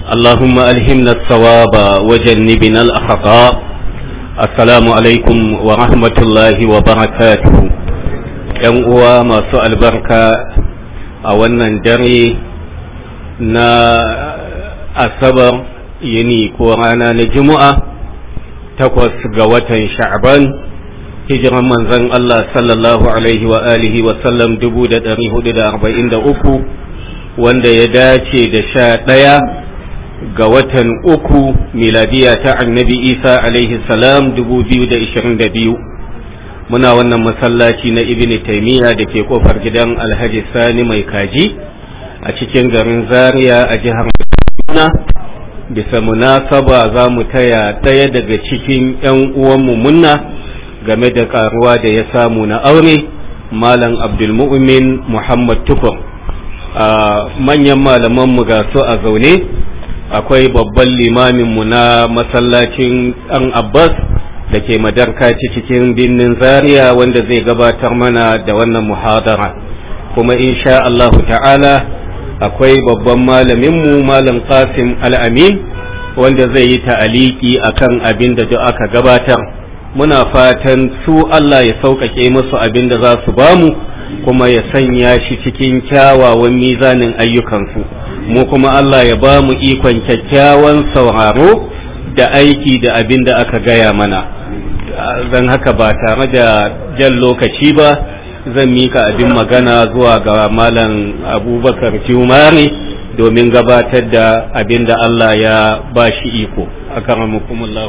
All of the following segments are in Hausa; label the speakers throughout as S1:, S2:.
S1: اللهم ألهمنا الصواب وجنبنا الأخطاء السلام عليكم ورحمة الله وبركاته ‘yan uwa masu albarka a wannan dare na asabar yini ko rana na juma'a takwas ga watan sha'ban hijiran manzon Allah sallallahu alaihi wa alihi wa sallam dubu da ɗari hudu da arba'in da uku wanda ya dace da sha ɗaya ga watan uku miladiya ta annabi isa alaihi salam dubu biyu da ishirin da biyu muna wannan masallaci na ibn taimiyya da ke kofar gidan alhaji sani mai kaji a cikin garin zaria a jihar kaduna bisa munasaba za mu taya ɗaya daga cikin 'yan uwanmu munna game da karuwa da ya samu na aure malam abdulmu'min muhammad tukur a manyan malamanmu ga su a zaune akwai babban limaminmu na masallacin ɗan abbas da ke madarkaci cikin birnin zaria wanda zai gabatar mana da wannan muhadara kuma insha Allahu ta'ala akwai babban malaminmu malam qasim al'amin wanda zai yi ta'aliki akan abin da duk aka gabatar muna fatan su Allah ya sauƙaƙe musu abin da za su bamu kuma ya sanya shi cikin kyawawan mizanin ayyukansu mu kuma Allah ya ba mu ikon kyakkyawan sauraro da aiki da abin da aka gaya mana zan haka ba tare da jan lokaci ba zan mika abin magana zuwa ga malam abubakar jumari domin gabatar da abin da Allah ya ba shi iko a karamukumullahu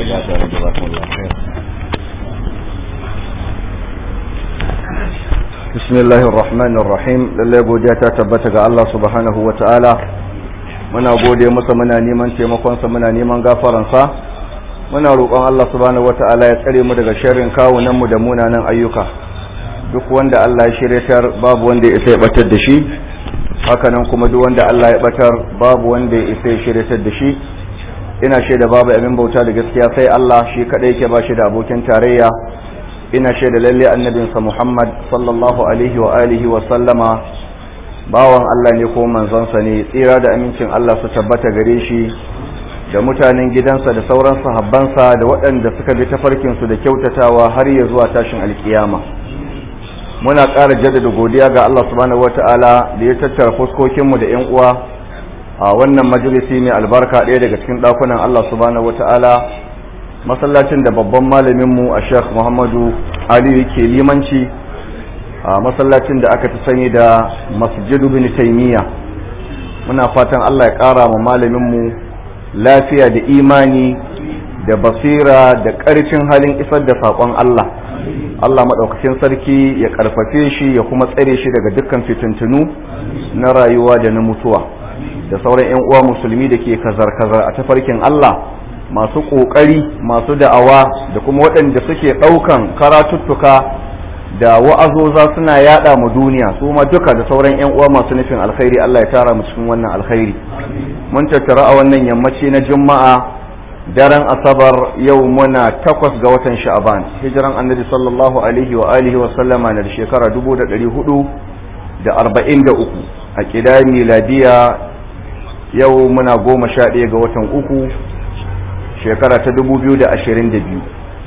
S2: بسم الله الرحمن الرحيم lalle godiya ta tabbata ga Allah subhanahu wa ta'ala muna gode masa muna neman taimakonsa muna neman gafaransa muna roƙon Allah subhanahu wa ta'ala ya tsare mu daga sharrin kawunan mu da munanan ayyuka duk wanda Allah ya shiryatar babu wanda ya isa ya batar da shi hakanan kuma duk wanda Allah ya batar babu wanda ya isa ya shiryatar da shi ina shaida babu abin bauta da gaskiya sai Allah shi kadai yake ba shi da abokin tarayya ina shaida lalle annabinsa Muhammad sallallahu alaihi wa alihi wa sallama bawan Allah ne ko manzonsa ne tsira da amincin Allah su tabbata gare shi da mutanen gidansa da sauran sahabbansa da waɗanda suka bi tafarkin su da kyautatawa har ya zuwa tashin alkiyama muna ƙara jaddada godiya ga Allah subhanahu wataala da ya tattara fuskokin mu da ƴan uwa a wannan majalisi mai albarka ɗaya daga cikin ɗakunan Allah subhanahu wataala masallacin da babban malaminmu a sheikh muhammadu aliyu ke limanci a masallacin da aka fi sani da masjidu bin taimiyya muna fatan allah ya kara ma malaminmu lafiya da imani da basira da ƙarfin halin isar da saƙon allah allah maɗaukakin sarki ya ƙarfafe shi ya kuma tsare shi daga dukkan fitintunu na rayuwa da na mutuwa da sauran 'yan uwa musulmi da ke kazar-kazar a tafarkin allah masu ƙoƙari masu da'awa da kuma waɗanda suke ɗaukan karatuttuka da wa'azoza suna yaɗa mu duniya su ma duka da sauran 'yan uwa masu nufin alkhairi Allah ya tara mu cikin wannan alkhairi mun tattara a wannan yammaci na juma'a daren asabar yau muna takwas ga watan sha'aban hijiran annabi sallallahu alaihi wa alihi wa sallama na shekara dubu da ɗari hudu da arba'in da uku a ƙida miladiya yau muna goma sha ɗaya ga watan uku shekara ta dubu biyu da ashirin da biyu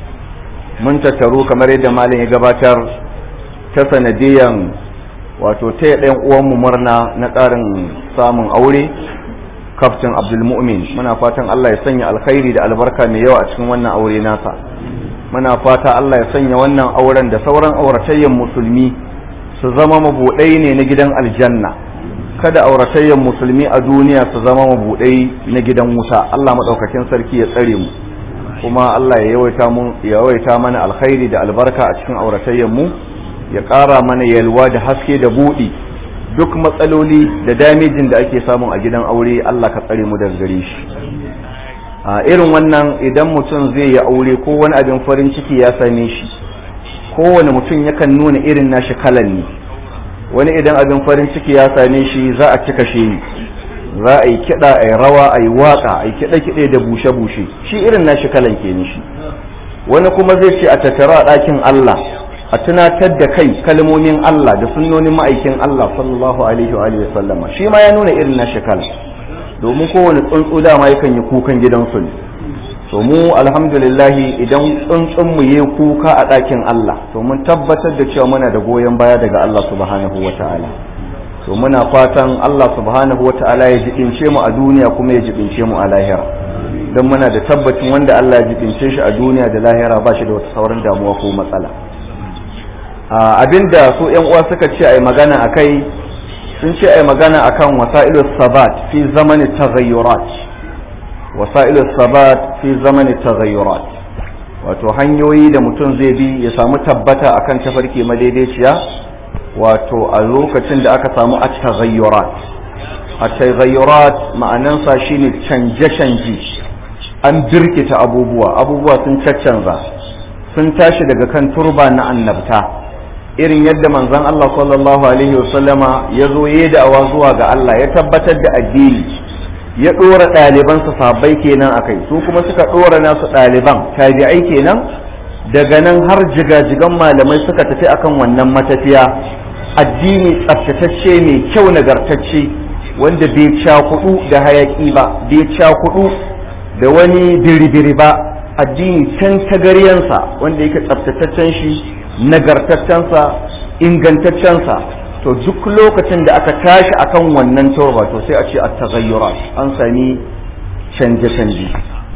S2: mun tattaru kamar yadda malin ya gabatar ta sanadiyan wato ta ɗayan uwanmu murna na ƙarin samun aure kaftin abdulmu'min muna fatan allah ya sanya alkhairi da albarka mai yawa a cikin wannan aure nasa muna fata allah ya sanya wannan auren da sauran auratayyan musulmi su zama mabuɗai ne na gidan aljanna kada auratayyan musulmi a duniya su zama mabuɗai na gidan wuta Allah maɗaukakin sarki ya tsare mu kuma Allah ya yawaita mu ya yawaita mana alkhairi da albarka a cikin auratayyan mu ya ƙara mana yalwa da haske da buɗi duk matsaloli da damejin da ake samu a gidan aure Allah ka tsare mu daga gare shi a irin wannan idan mutum zai yi aure ko wani abin farin ciki ya same shi kowane mutum yakan nuna irin nashi kalan ne wani idan abin farin ciki ya same shi za a cika shi za a yi kiɗa a yi rawa a yi waƙa a yi kiɗe-kiɗe da bushe-bushe shi irin nashi kalan ke shi wani kuma zai ce a tattara a ɗakin Allah a tunatar da kai kalmomin Allah da sunnonin ma'aikin Allah sallallahu alaihi wa sallama shi ma ya nuna irin nashi kalan domin kowane tsuntsu dama yakan yi kukan gidansu ne to mu alhamdulillahi idan tsuntsun mu yi kuka a ɗakin Allah to mun tabbatar da cewa muna da goyon baya daga Allah subhanahu wata'ala to muna fatan Allah subhanahu wata'ala ya jibince mu a duniya kuma ya jibince mu a lahira don muna da tabbacin wanda Allah ya jibince shi a duniya da lahira ba shi da wata sauran damuwa ko matsala abinda su yan uwa suka ce ai magana akai sun ce ai magana akan wasa'ilus sabat fi zamani taghayyurat wasa'ilus sabat fi zamani taghayyurat wato hanyoyi da mutum zai bi ya samu tabbata akan tafarki madaidaiciya wato a lokacin da aka samu at-taghayyurat at-taghayyurat ma'anansa shine canje-canje an birkita abubuwa abubuwa sun caccanza sun tashi daga kan turba na annabta irin yadda manzon Allah sallallahu alaihi wasallama ya zo ya da'awa zuwa ga Allah ya tabbatar da addini ya ɗora ɗalibansa sahabbai kenan a kai su kuma suka ɗora nasu ɗaliban tabi'ai kenan daga nan har jigajigan malamai suka tafi akan wannan matafiya addini tsaftatacce mai kyau nagartacce wanda bai cakudu da hayaki ba bai cakudu da wani biribiri ba addini can tagaryansa wanda yake tsaftataccen shi nagartaccensa ingantaccensa to duk lokacin da aka tashi akan wannan turba to sai a ce a tagayyurat an sami canje-canje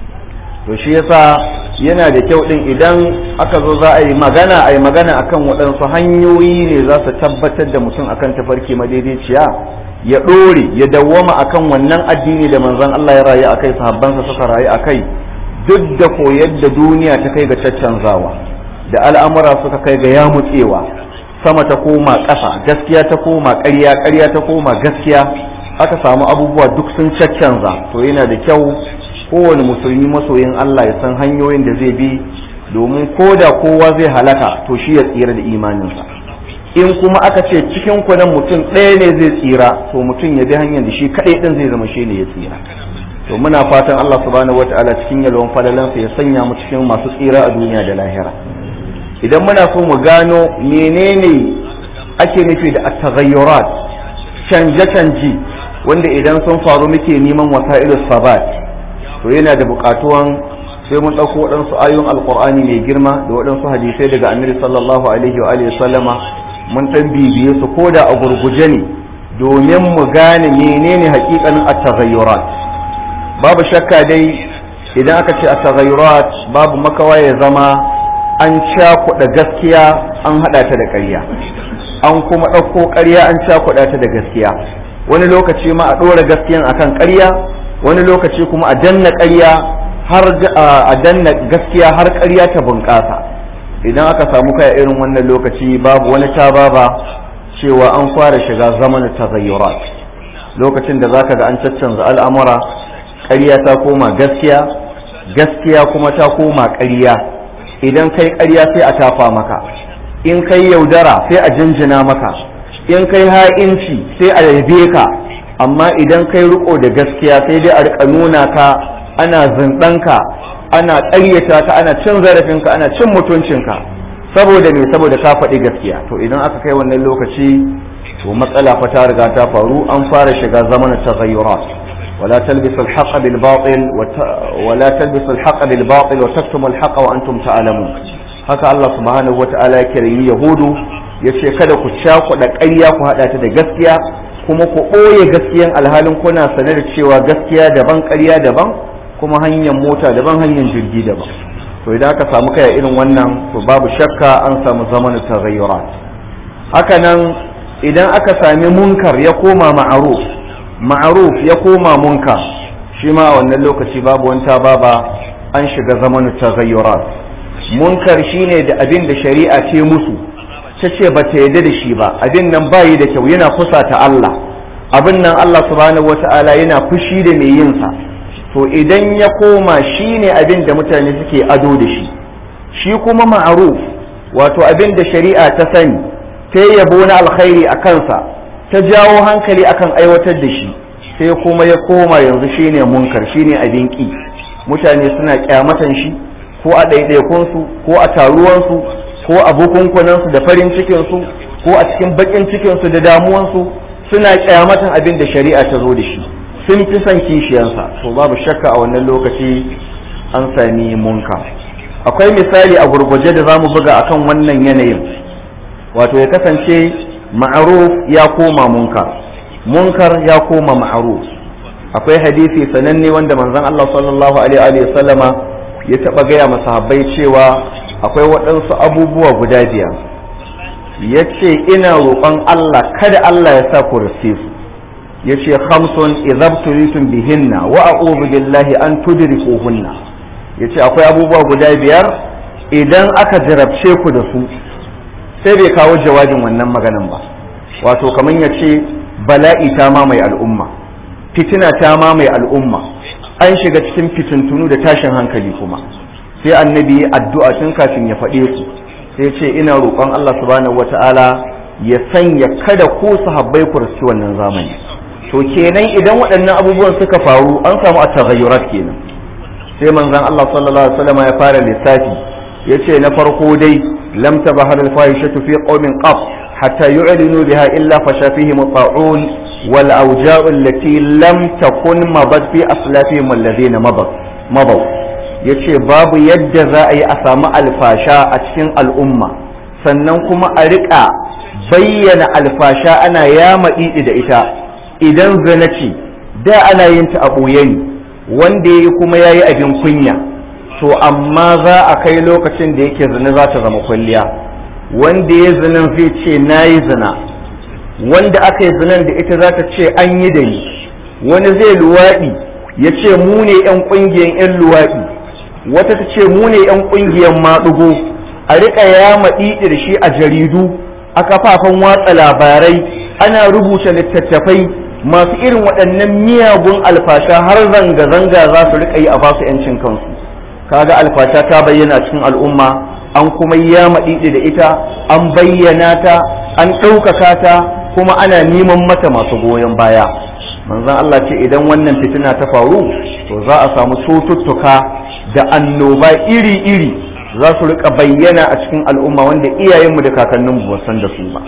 S2: to shi yasa yana da kyau din idan aka zo za a yi magana a yi magana akan waɗansu hanyoyi ne za su tabbatar da mutum akan tafarki madaidaiciya ya ɗore ya dawwama akan wannan addini da manzon Allah ya rayu akai sahabbansa suka rayu akai duk da koyar da duniya ta kai ga caccanzawa da al'amura suka kai ga yamutsewa sama ta koma ƙasa gaskiya ta koma ƙarya ƙarya ta koma gaskiya aka samu abubuwa duk sun caccanza to yana da kyau kowane musulmi masoyin Allah ya san hanyoyin da zai bi domin ko da kowa zai halaka to shi ya tsira da imaninsa in kuma aka ce cikin nan mutum ɗaya ne zai tsira to mutum ya bi hanyar da shi kaɗai ɗin zai zama shi ne ya tsira to muna fatan Allah subhanahu wataala cikin yalwan fadalansa ya sanya mu cikin masu tsira a duniya da lahira idan muna so mu gano menene ake nufi da at-taghayyurat canje-canje wanda idan sun faru muke neman wasa'ilus sabat to yana da buƙatuwan sai mun ɗauko waɗansu ayoyin alƙur'ani mai girma da waɗansu hadisai daga annabi sallallahu alaihi wa alihi sallama mun ɗan bibiye su ko da a gurguje ne domin mu gane menene haƙiƙanin at-taghayyurat babu shakka dai idan aka ce at-taghayyurat babu makawa ya zama an cakuɗa gaskiya an haɗa ta da ƙarya an kuma ɗauko ƙarya an cakuɗa ta da gaskiya wani lokaci ma a ɗora gaskiyan akan ƙarya wani lokaci kuma a danna ƙarya har a danna gaskiya har ƙarya ta bunƙasa idan aka samu kai irin wannan lokaci babu wani tababa cewa an fara shiga zamanin tazayyurat lokacin da zaka ga an caccanza al'amura ƙarya ta koma gaskiya gaskiya kuma ta koma ƙarya idan kai ƙarya sai a tafa maka in kai yaudara sai a jinjina maka in kai ha'inci sai a yabe ka amma idan kai riko da gaskiya sai dai a rika nuna ka ana zindanka ana ƙaryata ka ana cin zarafinka ana cin mutuncinka saboda me saboda ka faɗi gaskiya to idan aka kai wannan lokaci to matsala fa ta riga ta faru an fara shiga zamanin taghayyurat ولا تلبسوا الحق بالباطل وت... ولا تلبسوا الحق بالباطل وتكتموا الحق وانتم تعلمون haka Allah subhanahu wata'ala ya kirayi yahudu ya ce kada ku cakuɗa ƙarya ku haɗa ta da gaskiya kuma ku ɓoye gaskiyan alhalin kuna sane da cewa gaskiya daban ƙarya daban kuma hanyar mota daban hanyar jirgi daban to idan aka samu kaya irin wannan to babu shakka an samu zamanin taghayyurat haka nan idan aka sami munkar ya koma ma'ruf ma'ruf ya koma munkar shi ma a wannan lokaci babu wanta baba an shiga zamanin taghayyurat munkar shine da abin da shari'a ce musu ta ce ba ta yarda da shi ba abin nan bayi da kyau yana kusa ta Allah abin nan Allah subhanahu wata'ala yana fushi da mai yin sa to idan ya koma shine abin da mutane suke ado da shi shi kuma ma'ruf wato abin da shari'a ta sani ta yabo na alkhairi a kansa ta jawo hankali akan aiwatar da shi sai kuma ya koma yanzu shine munkar shine abin ki mutane suna kyamatan shi ko a ɗaiɗaikunsu ko a taruwansu ko a bukunkunansu da farin cikinsu ko a cikin baƙin cikinsu da damuwansu suna kyamatan abin da shari'a ta zo da shi sun fi son kishiyansa to babu shakka a wannan lokaci an sami munkar akwai misali a gurguje da zamu buga akan wannan yanayin wato ya kasance ma'ruf ya koma munkar munkar ya koma ma'ruf akwai hadisi sananne wanda manzon Allah sallallahu alaihi wa sallama ya taba gaya masahabbai cewa akwai waɗansu abubuwa guda biyar ya ce ina roƙon Allah kada Allah ya sa ku su ya ce hamsun izabtulitum bihinna wa a'udhu billahi an tudrikuhunna ya ce akwai abubuwa guda biyar idan aka jarabce ku da su sai bai kawo jawabin wannan maganan ba wato kamar ya ce bala'i ta mamaye al'umma fitina ta mamaye al'umma an shiga cikin fitintunu da tashin hankali kuma sai annabi addu'a tun kafin ya faɗe su sai ce ina roƙon Allah subhanahu wata'ala ya sanya kada ku sahabbai ku riski wannan zamani to kenan idan waɗannan abubuwan suka faru an samu at-taghayyurat kenan sai manzon Allah sallallahu alaihi wasallam ya fara lissafi yace na farko dai lam tabahar al-fahishatu fi qaumin qab hatta yu'linu biha illa fasha fihim at-ta'un wal awja'u allati lam takun mabat fi aslafihim alladhina mabat mabaw ya ce babu yadda za a yi a samu alfasha a cikin al'umma sannan kuma a riƙa bayyana alfasha ana yama ɗiɗi da ita idan zina ce da ana yin ta a ɓoye ne wanda ya yi kuma ya yi abin kunya to amma za a kai lokacin da yake zina za ta zama kwalliya wanda ya zinan zai ce na yi zina wanda aka yi zinan da ita za ta ce an yi da ni wani zai luwaɗi ya ce mu ne 'yan ƙungiyar 'yan luwaɗi wata ta ce mu ne 'yan ƙungiyar maɗugo a riƙa yama ɗiɗir shi a jaridu a kafafen watsa labarai ana rubuta littattafai masu irin waɗannan miyagun alfasha har zanga-zanga za su riƙa yi a basu 'yancin kansu kaga alfasha ta bayyana cikin al'umma an kuma yama ɗiɗi da ita an bayyana ta an ɗaukaka ta kuma ana neman mata masu goyon baya manzon Allah ce idan wannan fitina ta faru to za a samu cututtuka da annoba iri-iri za su rika bayyana a cikin al'umma wanda iyayenmu da kakanninmu ba san da su ba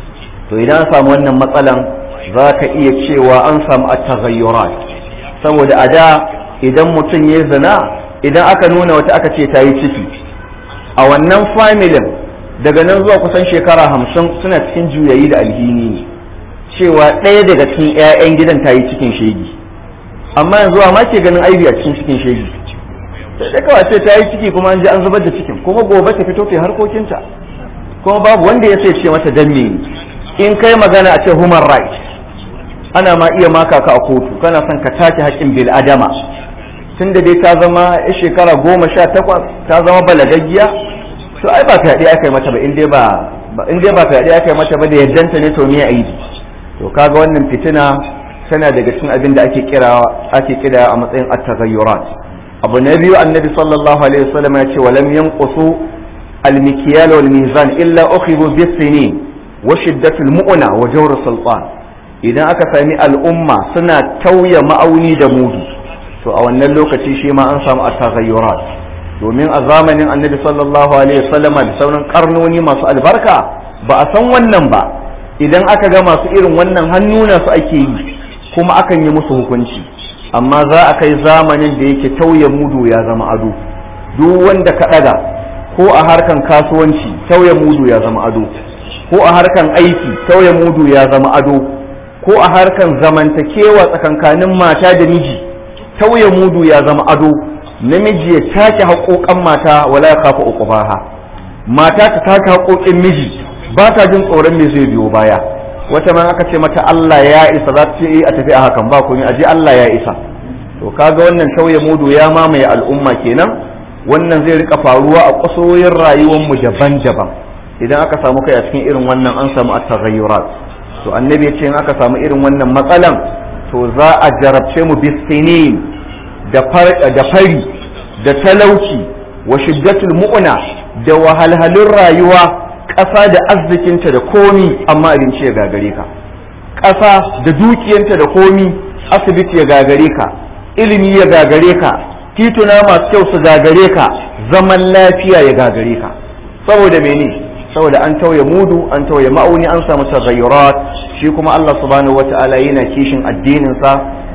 S2: to idan an samu wannan matsalan za ka iya cewa an samu at-taghayyurat saboda a da idan mutum ya zina idan aka nuna wata aka ce ta yi ciki a wannan familin daga nan zuwa kusan shekara hamsin suna cikin juyayi da alhini ne cewa ɗaya daga cikin 'ya'yan gidan ta yi cikin shegi amma yanzu ma ke ganin aibi a cikin cikin shegi sai dai kawai ce ta yi ciki kuma an ji an zubar da cikin kuma gobe ta fito ta harkokinta kuma babu wanda ya sai ce mata dan me in kai magana a ce human right ana ma iya maka ka a kotu kana son ka take haƙƙin bil adama tun da dai ta zama shekara goma sha takwas ta zama balagaggiya to ai ba fyaɗe aka yi mata ba in dai ba in dai ba fyaɗe aka yi mata ba da yaddanta ne to me aibi to kaga wannan fitina tana daga cikin abin da ake kira ake kira a matsayin at-taghayyurat abu na biyu annabi sallallahu alaihi wasallam ya ce walam yanqusu al-mikyal wal mizan illa ukhibu bis-sinin wa shiddatul mu'na wa jawr sultan idan aka sami al'umma suna tauya ma'auni da mudu to a wannan lokaci shi ma an samu at-taghayyurat domin a zamanin annabi sallallahu alaihi wasallam da sauran karnoni masu albarka ba a san wannan ba idan aka ga masu irin wannan hannuna su ake yi kuma akan yi musu hukunci amma za a kai zamanin da yake tauye mudu ya zama ado duk wanda ka ɗaga ko a harkan kasuwanci tauye mudu ya zama ado ko a harkan aiki tauye mudu ya zama ado ko a harkan zamantakewa tsakankanin mata da miji tauye mudu ya zama ado namiji ya take haƙoƙan mata wala ya kafa uqubaha mata ta take haƙoƙin miji ba ta jin tsoron me zai biyo baya wata ma aka ce mata Allah ya isa za ta ce a tafi a hakan ba komai aje Allah ya isa to kaga wannan tauye mudu ya mamaye al'umma kenan wannan zai rika faruwa a kusoyin rayuwar mu daban-daban idan aka samu kai a cikin irin wannan an samu at-taghayyurat to annabi ya ce in aka samu irin wannan matsalan to za a jarabce mu bisinin da da fari da talauci wa shiddatul mu'na da wahalhalun rayuwa ƙasa da arzikinta da komi amma abinci ya gagare ka ƙasa da dukiyanta da komi asibiti ya gagare ka ilimi ya gagare ka tituna masu kyau su gagare ka zaman lafiya ya gagare ka saboda mene saboda an tauye mudu an tauye ma'auni an samu tagayyurat shi kuma Allah subhanahu wata'ala yana kishin addinin sa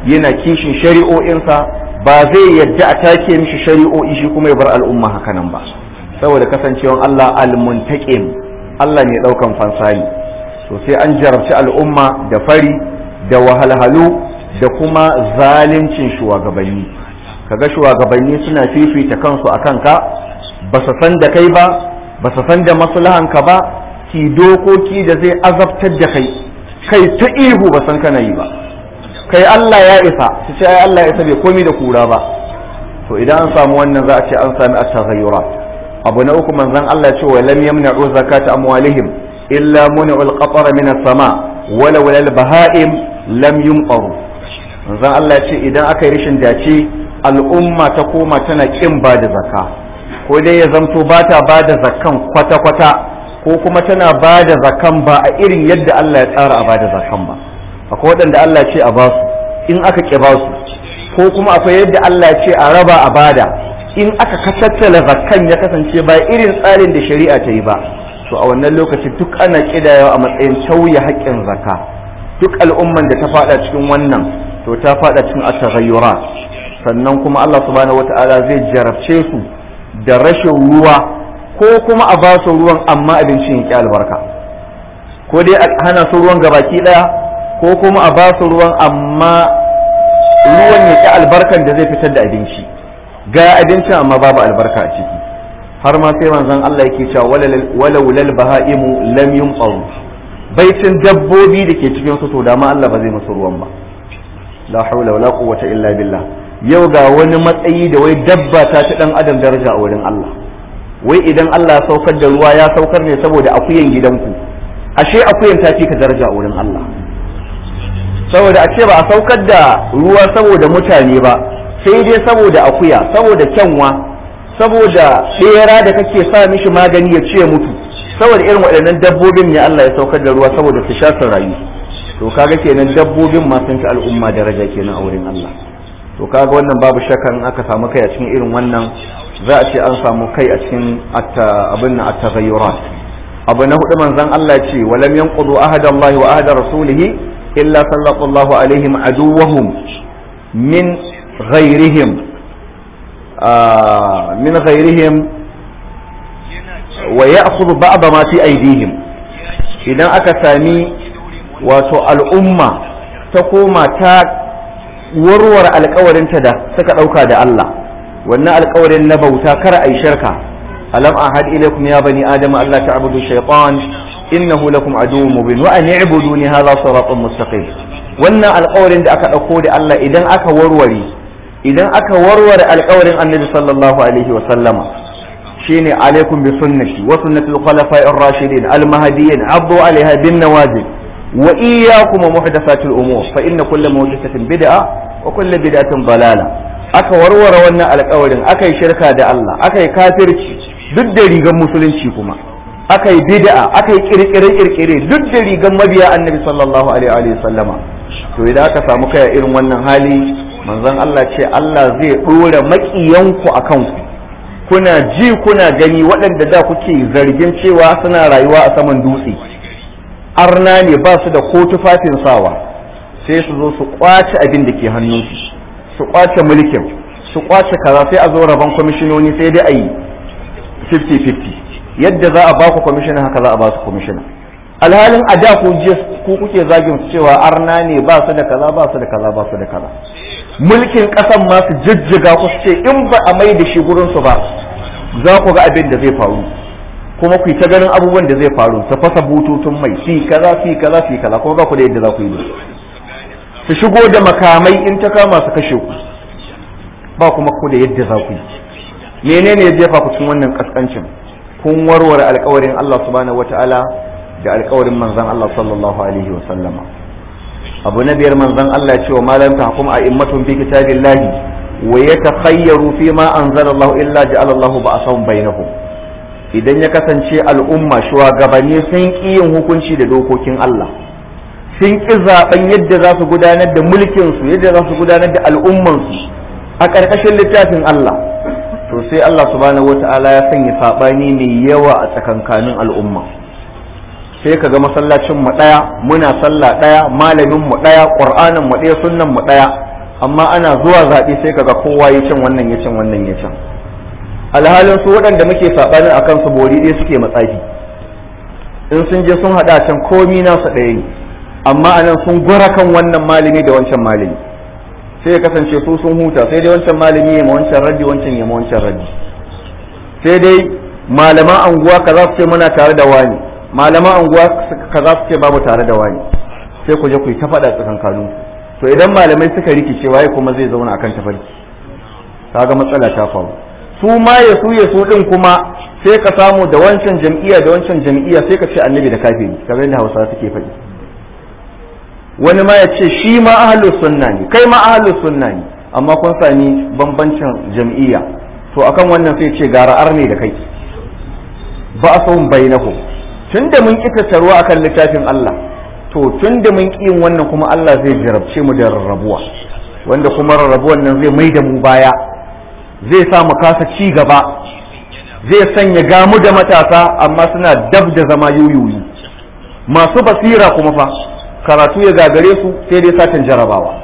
S2: yana kishin shari'o'insa ba zai yadda a take mishi shari'o'i shi kuma ya bar al'umma hakanan ba saboda kasancewan Allah al-muntaqim Allah ne daukan fansani to sai an jarabci al'umma da fari da wahalhalu da kuma zalincin shugabanni kaga shugabanni suna fifita kansu a kanka ba su san da kai ba ba su san da maslahanka ba ki dokoki da zai azabtar da kai kai ta ihu ba san kana yi ba kai Allah ya isa su ce ai Allah ya isa bai komi da kura ba to idan an samu wannan za a ce an sami at-taghayyurat abu na uku manzon Allah ya ce wa lam yamna'u zakata amwalihim illa mun'ul qatara min as-sama wala wal baha'im lam yumqaru manzon Allah ya ce idan aka yi rishin dace al'umma ta koma tana kin ba da zakka ko dai ya zamto ba ta ba da zakkan kwata-kwata ko kuma tana ba da zakkan ba a irin yadda Allah ya tsara a ba da zakkan ba akwai waɗanda Allah ce a ba su in aka ƙi ba su ko kuma akwai yadda Allah ya ce a raba a bada in aka kasattala zakkan ya kasance ba irin tsarin da shari'a ta yi ba to a wannan lokaci duk ana kidayawa a matsayin tauye haƙƙin zakka duk al'umman da ta faɗa cikin wannan to ta faɗa cikin at-taghayyurat sannan kuma Allah subhanahu wata'ala zai jarabce su da rashin ruwa ko kuma a ba su ruwan amma abincin ya ƙi albarka ko dai a hana su ruwan gabaki ɗaya ko kuma a ba su ruwan amma ruwan ya ƙi albarkan da zai fitar da abinci ga abincin amma babu albarka a ciki har ma sai manzon Allah yake cewa walau lal bahaimu lam yumqaru baitin dabbobi da ke cikin su to da ma Allah ba zai musu ruwan ba la hawla wala quwwata illa billah yau ga wani matsayi da wai dabba ta ci dan adam daraja a wurin Allah wai idan Allah ya saukar da ruwa ya saukar ne saboda akuyan gidanku ashe akuyan ta fi ka daraja a wurin Allah saboda a ce ba a saukar da ruwa saboda mutane ba sai dai saboda akuya saboda kyanwa saboda tsera da kake sa mishi magani ya ce mutu saboda irin waɗannan dabbobin ne Allah ya saukar da ruwa saboda su sha su rayu to kaga kenan dabbobin ma sun fi al'umma daraja kenan a wurin Allah to kaga wannan babu shakka in aka samu kai a cikin irin wannan za a ce an samu kai a cikin abin na at-taghayyurat abu na hudu manzon Allah ce walam yanqudu ahadallahi wa ahada rasulihi illa sallallahu alaihim aduwahum min ghairihim min ghairihim wa ya'khudhu ba'd ma fi aydihim idan aka sami wato al'umma ta koma ta warware alkawarinta da suka ɗauka da Allah wannan alkawarin na bauta kar a yi shirka alam ahad ilaykum ya bani adama Allah ta'budu shaytan innahu lakum aduwwun mubin wa an i'buduni hadha siratun mustaqim wannan alkawarin da aka ɗauko da Allah idan aka warware idan aka warware alkawarin annabi sallallahu alaihi wa sallama shine alaikum bi sunnati wa sunnati al-khulafa'i ar-rashidin al-mahdiyyin abdu alaiha bin nawajib wa iyyakum muhdathatil umur fa inna kulla muhdathatin bid'a wa kulla bid'atin dalala aka warware wannan alƙawarin aka yi shirka da Allah aka yi kafirci duk da rigan musulunci kuma aka yi bid'a aka yi kirkire kirkire duk da rigan mabiya annabi sallallahu alaihi wa sallama to idan aka samu kai irin wannan hali manzon Allah ce Allah zai dora makiyanku akan ku kuna ji kuna gani waɗanda da kuke zargin cewa suna rayuwa a saman dutse arna ne ba su da ko tufafin sawa sai su zo su kwace abin da ke hannunsu su kwace mulkin su kwace kaza sai a zo rabon kwamishinoni sai dai a yi 50-50 yadda za a baku kwamishina haka za a ba su kwamishina alhalin a da ku ku kuke zagin su cewa arna ne ba su da kaza ba su da kaza ba su da kaza mulkin kasan ma su jijjiga ku ce in ba a mai da shi gurin su ba za ku ga abin da zai faru kuma ku yi ta ganin abubuwan da zai faru ta fasa bututun mai fi kaza fi kaza fi kaza kuma ba ku da yadda za ku yi su shigo da makamai in ta kama su kashe ku ba kuma ku da yadda za ku yi menene ya jefa ku cikin wannan kaskancin kun warware alkawarin Allah subhanahu wataala da alkawarin manzon Allah sallallahu alaihi wa sallama abu na biyar manzon Allah ya ce wa malam tahkum a immatun fi kitabillahi wa yatakhayyaru fi ma anzalallahu illa ja'ala Allahu ba'asahum bainahum idan ya kasance al'umma shugabanni sun ƙi yin hukunci da dokokin Allah sun ƙi zaben yadda za su gudanar da mulkinsu yadda za su gudanar da al'ummansu a ƙarƙashin littafin Allah to sai Allah subhanahu wata'ala ya sanya saɓani mai yawa a tsakankanin al'umma sai ka ga masallacin mu ɗaya muna sallah ɗaya malamin mu ɗaya ƙur'anin mu ɗaya sunnan mu ɗaya amma ana zuwa zaɓe sai kaga kowa ya can wannan ya can wannan ya can alhalin su waɗanda muke saɓanin akan su bori ɗaya suke matsafi in sun je sun haɗa can komi nasu ɗaya ne amma anan sun gwara kan wannan malami da wancan malami sai ya kasance su sun huta sai dai wancan malami ya ma wancan raddi wancan ya ma wancan raddi sai dai malaman anguwa kaza su ce muna tare da wani malaman anguwa kaza su ce babu tare da wani sai ku je ku yi ta faɗa tsakankanin to idan malamai suka rikice waye kuma zai zauna akan tafarki kaga matsala ta faru su ma ya su ya su din kuma sai ka samu da wancan jam'iyya da wancan jam'iyya sai ka ce annabi da kafiri kamar yadda Hausa suke faɗi wani ma ya ce shi ma ahlus sunna ne kai ma ahlus sunna ne amma kun sami bambancin jam'iyya to akan wannan sai ce gara arne da kai ba a son bainahu tunda mun kita taruwa akan littafin Allah to tunda mun ki yin wannan kuma Allah zai jarabce mu da rarrabuwa wanda kuma rarrabuwan nan zai mai da mu baya zai sa mu kasa ci gaba zai sanya gamu da matasa amma suna dab da zama yoyoyi masu basira kuma fa karatu ya gagare su sai dai satan jarabawa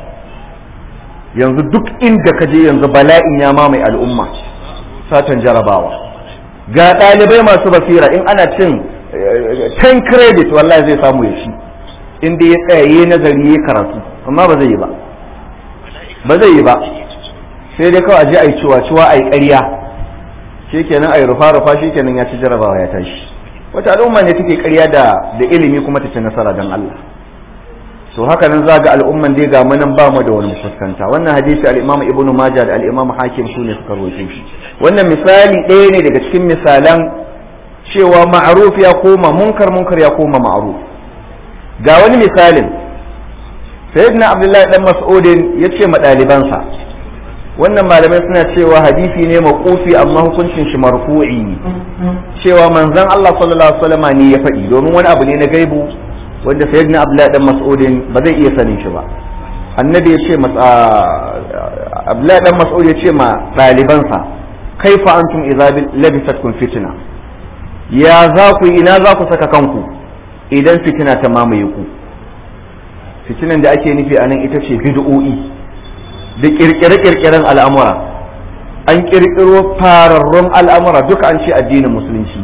S2: yanzu duk inda ka je yanzu bala'in ya mamaye al'umma satan jarabawa ga ɗalibai masu basira in ana cin 10 credit wallahi zai samu ya shi inda ya tsaya yi nazari ya karatu amma ba zai yi ba ba zai yi ba sai dai kawai a je a yi ciwa-ciwa a yi ƙarya shi kenan a yi rufa-rufa shi kenan ya ci jarabawa ya tashi wata al'umma ne take ƙarya da da ilimi kuma ta ci nasara don Allah to haka nan za ga al'umman dai ga manan ba mu da wani fuskanta wannan hadisi al-Imam Ibn Majah da al-Imam Hakim su ne suka rawaito shi wannan misali ɗaya ne daga cikin misalan cewa ma'ruf ya koma munkar munkar ya koma ma'ruf ga wani misalin sayyidina Abdullahi dan Mas'udin yace ma ɗalibansa wannan malamai suna cewa hadisi ne maqufi amma hukuncin shi marfu'i cewa manzon Allah sallallahu alaihi wasallam ne ya faɗi domin wani abu ne na gaibu wanda sayyidina Abdullahi dan Mas'udin ba zai iya sanin shi ba annabi ya ce Abdullahi dan Mas'ud ya ce ma ɗalibansa kaifa antum idza labisatkum fitna ya za ku ina za ku saka kanku idan fitina ta mamaye ku fitinan da ake nufi anan ita ce bid'o'i da kirkire-kirkiren al'amura an kirkiro fararrun al'amura duka an ce addinin musulunci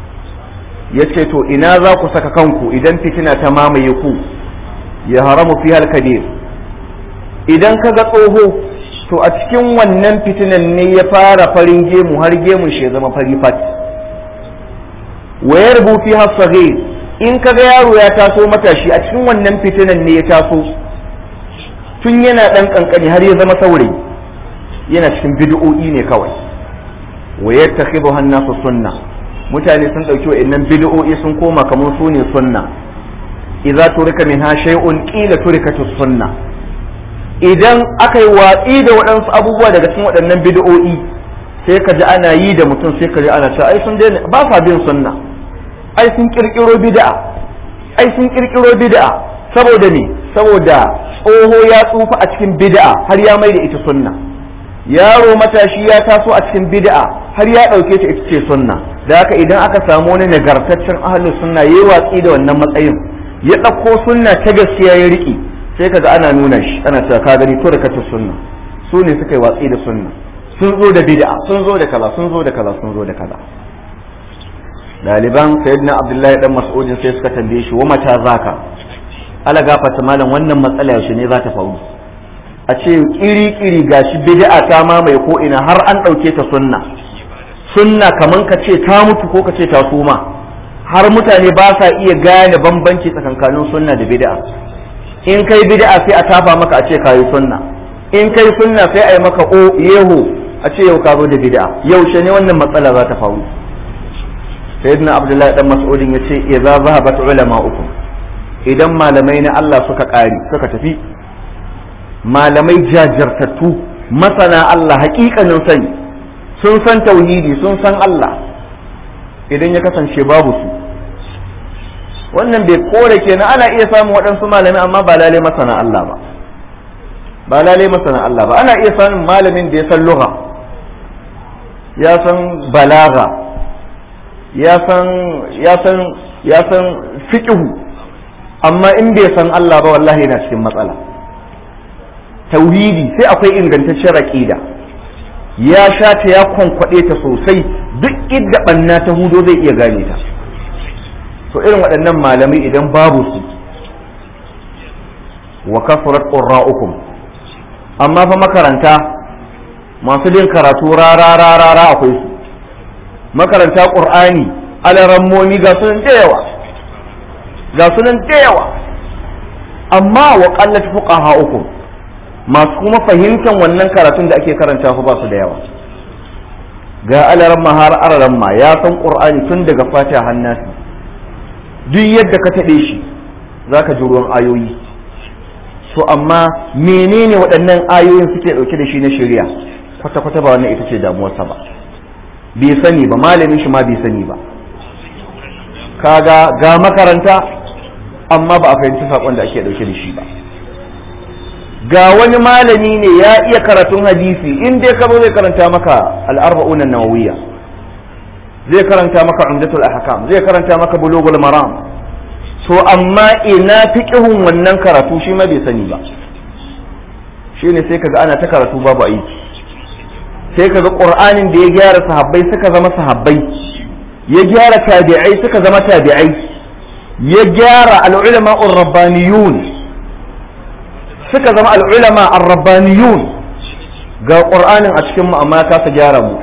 S2: ya ce to ina za ku saka kanku idan fitina ta mamaye ku ya haramu fi kabir idan ka ga tsoho to a cikin wannan fitinan ne ya fara farin gemu har gemun shi ya zama fari fat wayar bufi hasage in ka ga yaro ya taso matashi a cikin wannan fitinan ne ya taso tun yana ɗan ƙanƙani har ya zama saurayi yana cikin bid'o'i ne kawai wayar ta hannasu sunna mutane sun ɗauki wa'annan bid'o'i sun koma kamar su ne sunna idza turika minha shay'un qila turikatu sunna idan aka yi watsi da waɗansu abubuwa daga cikin waɗannan bid'o'i sai ka ji ana yi da mutum sai ka ji ana cewa ai sun daina ba sa bin sunna ai sun kirkiro bid'a ai sun kirkiro bid'a saboda ne saboda tsoho ya tsufa a cikin bid'a har ya mai da ita sunna yaro matashi ya taso a cikin bid'a har ya ɗauke ta ita ce sunna da haka idan aka samu wani nagartaccen ahlus sunna yayi watsi da wannan matsayin ya ɗauko sunna ta gaskiya ya riƙe sai kaga ana nuna shi ana cewa ka gani to da kace sunna su ne suka yi watsi da sunna sun zo da bid'a sun zo da kaza sun zo da kaza sun zo da kaza daliban sayyidina abdullahi dan mas'udin sai suka tambaye shi wa mata zaka ala gafata malam wannan matsala yaushe ne za ta faru a ce kiri-kiri gashi bid'a ta mamaye ko ina har an ɗauke ta sunna sunna kaman ka ce ta mutu ko ka ce ta suma har mutane ba sa iya gane bambanci tsakankanin sunna da bid'a in kai bid'a sai a tafa maka a ce kayi sunna in kai sunna sai a yi maka o yeho a ce yau ka zo da bid'a yaushe ne wannan matsala za ta faru sayyidina abdullahi dan mas'udin yace idza zahabat ulama'ukum idan malamai na Allah suka ƙari suka tafi malamai jajirtattu masana Allah hakikanin sani sun san tauhidi sun san Allah idan ya kasance babu su wannan bai kore kenan ana iya samun waɗansu malami amma ba lalai masana Allah ba ba lalai masana Allah ba ana iya samun malamin da ya san lugha ya san balaga ya san ya san ya san fiqhu amma in bai san Allah ba wallahi yana cikin matsala tauhidi sai akwai ingantaccen aqida ya sha ta ya kwankwaɗe ta sosai duk idda ɓanna ta hudo zai iya gane ta to irin waɗannan malamai idan babu su wa kasurat qurra'ukum amma fa makaranta masu bin karatu rara rara rara akwai su makaranta qur'ani alarammomi ga sunan da yawa ga sunan da yawa amma wa qallat fuqaha'ukum masu kuma fahimtar wannan karatun da ake karanta fa ba su da yawa ga alaramma har alaramma ya san qur'ani tun daga fatiha hannasi duk yadda ka taɓe shi zaka ji ruwan ayoyi to amma menene waɗannan ayoyin suke ɗauke da shi na shari'a kwata-kwata ba wannan ita ce damuwarsa ba bai sani ba malamin shi ma bai sani ba kaga ga makaranta amma ba a fahimci saƙon da ake ɗauke da shi ba ga wani malami ne ya iya karatun hadisi in dai ka zo zai karanta maka al'arba'unan nawawiyya zai karanta maka umdatul ahkam zai karanta maka bulugul maram to amma ina fiqhun wannan karatu shi ma bai sani ba shine sai kaga ana ta karatu babu aiki sai kaga qur'anin da ya gyara sahabbai suka zama sahabbai ya gyara tabi'ai suka zama tabi'ai ya gyara al'ulama ar-rabbaniyun suka zama al'ulama ar-rabbaniyun ga qur'anin a cikin mu amma ya kasa gyara mu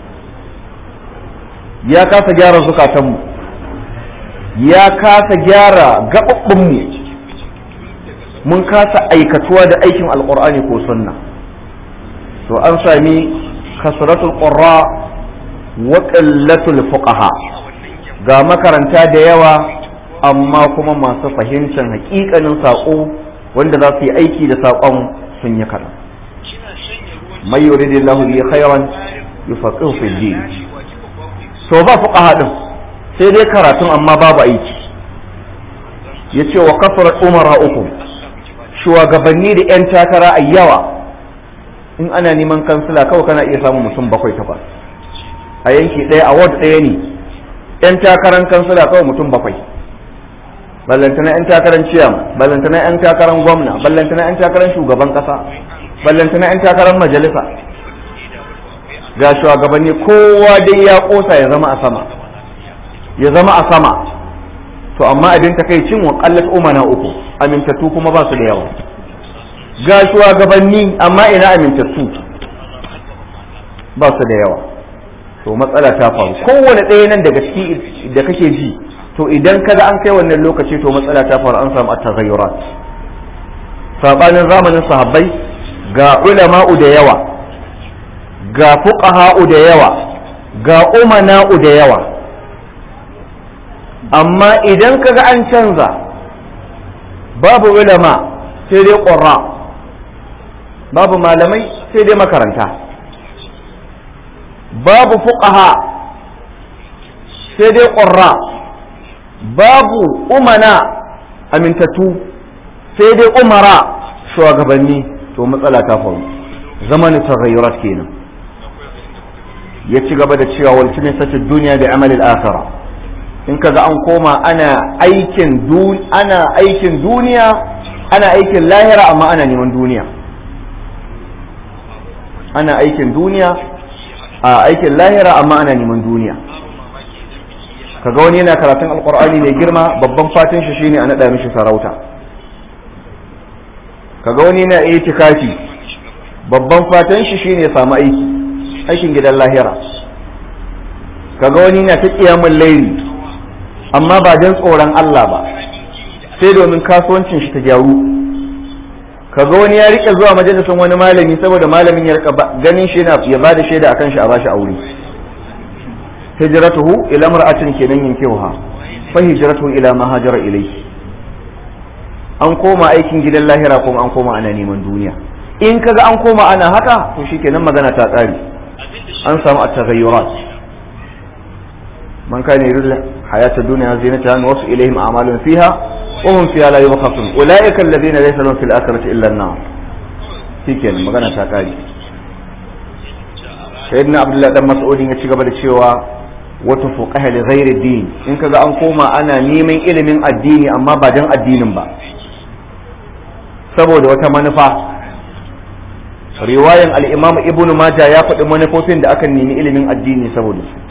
S2: ya kasa gyara zukatanmu ya kasa gyara gaɓaɓɓinmu mun kasa aikatuwa da aikin alƙur'ani ko sunna to an sami kasratul qurra wa qillatul fuqaha ga makaranta da yawa amma kuma masu fahimtar haƙiƙanin saƙo wanda za su yi aiki da saƙon sun yi kaɗan mai yuridillahu bi khairan yufaqihu fi din to ba fuqaha din sai dai karatun amma babu aiki yace wa kafarat umara uku shugabanni da yan takara a yawa in ana neman kansila kawai kana iya samun mutum bakwai takwas a yanki ɗaya a ward ɗaya ne yan takaran kansila kawai mutum bakwai ballantana yan takaran ciyam ballantana yan takaran gwamna ballantana yan takaran shugaban ƙasa ballantana yan takaran majalisa ga shugabanni kowa dai ya kosa ya zama a sama ya zama a sama to amma abin ta kai cin wa kallat umana uku amintattu kuma ba su da yawa ga shugabanni amma ina amintattu ba su da yawa to matsala ta faru kowane ɗaya nan daga ciki da kake ji to idan kada an kai wannan lokaci to matsala ta faru an samu at-taghayyurat sabanin zamanin sahabbai ga ulama'u da yawa ga fuqaha'u da yawa ga umana'u da yawa amma idan kaga an canza babu ulama sai dai ƙurra babu malamai sai dai makaranta babu fuqaha sai dai ƙurra babu umana amintattu sai dai umara shugabanni to matsala ta faru zamanin taghayyurat kenan ya ci gaba da cewa wal tunisatu duniya bi amali al-akhirah in kaga an koma ana aikin ana aikin duniya ana aikin lahira amma ana neman duniya ana aikin duniya a aikin lahira amma ana neman duniya kaga wani yana karatun alqur'ani mai girma babban fatan shi shine a nada mishi sarauta kaga wani yana itikafi babban fatan shi shine ya samu aiki aikin gidan lahira kaga wani na ta kiyamun laili amma ba don tsoron Allah ba sai domin kasuwancin shi ta gyaru kaga wani ya rike zuwa majalisin wani malami saboda malamin ya rika ganin shi na ya bada shaida akan shi a bashi aure hijratuhu ila mar'atin kenan yankewa fa hijratuhu ila ma hajara ilayhi an koma aikin gidan lahira kuma an koma ana neman duniya in kaga an koma ana haka to shikenan magana ta tsari an samu at-taghayyurat man kana yuridu hayata dunya zinataha wasu ilayhim a'malun fiha wa hum fiha la yubkhasun ulaika alladhina laysa lahum fil akhirati illa an-nar shikenan magana ta kare sayyidina abdullahi dan mas'udin ya ci gaba da cewa wata fuqaha li ghairi din in kaga an koma ana neman ilimin addini amma ba dan addinin ba saboda wata manufa riwayan al-imam ibn majah ya faɗi manufofin da aka nemi ilimin addini saboda su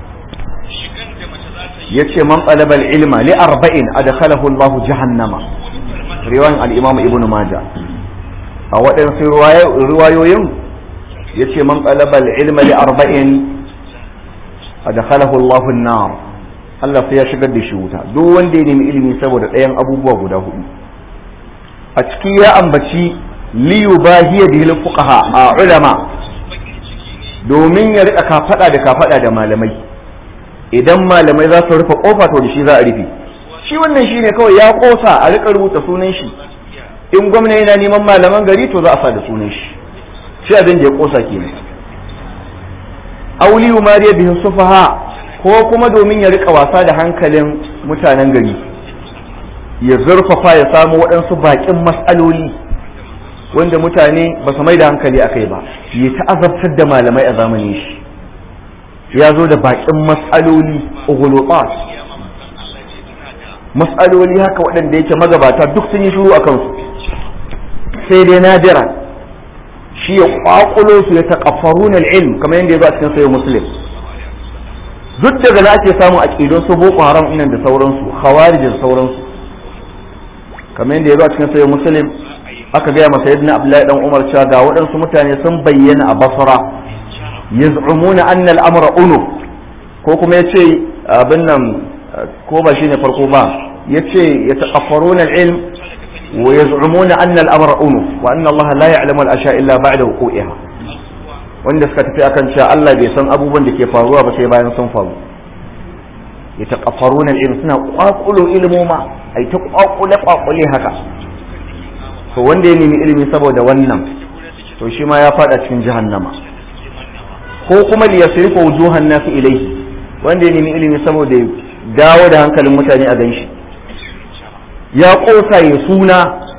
S2: yace man talaba al-ilma li arba'in adkhalahu Allah jahannama riwayan al-imam ibn majah a waɗansu riwayoyin yace man talaba al-ilma li arba'in adkhalahu Allah an-nar Allah sai ya shigar da shi wuta duk wanda ya nemi ilimi saboda ɗayan abubuwa guda hudu a ciki ya ambaci liyu bahiya da fuqaha a ulama domin ya rika kafada da kafada da malamai idan malamai za su rufe kofa to da shi za a rufe shi wannan shine kawai ya kosa a rika rubuta sunan shi in gwamna yana neman malaman gari to za a sa da sunan shi shi abin da ya kosa kenan auliyu mariya bihin sufaha ko kuma domin ya rika wasa da hankalin mutanen gari ya zurfafa ya samu waɗansu baƙin matsaloli wanda mutane ba su mai da hankali a kai ba ya ta'azabtar da malamai a zamanin shi ya zo da baƙin matsaloli ugulubat matsaloli haka waɗanda yake magabata duk sun yi shuru a kansu sai dai nadira shi ya kwakulo su ya taƙafarun ilm kamar yadda ya zo a cikin sayo muslim duk daga na ake samun aƙidun su boko haram inan da sauransu khawarij da sauransu kamar yadda ya zo a cikin sayo muslim aka gaya masa yadda abdullahi dan umar cewa ga waɗansu mutane sun bayyana a basra yaz'umuna anna al-amra unu ko kuma yace abin nan ko ba shine farko ba yace yataqaffaruna al-ilm wa yaz'umuna anna al-amra unu wa anna Allah la ya'lamu al-ashya illa ba'da wuqu'iha wanda suka tafi akan cewa Allah bai san abubuwan da ke faruwa ba sai bayan sun faru yataqaffaruna al-ilm suna kwakulo ilmoma ai ta kwakule kwakule haka to wanda ya nemi ilimi saboda wannan to shi ma ya fada cikin jahannama ko kuma li yasrifa wujuhan nas ilayhi wanda ya nemi ilimi saboda ya dawo da hankalin mutane a ganshi ya kosa ya suna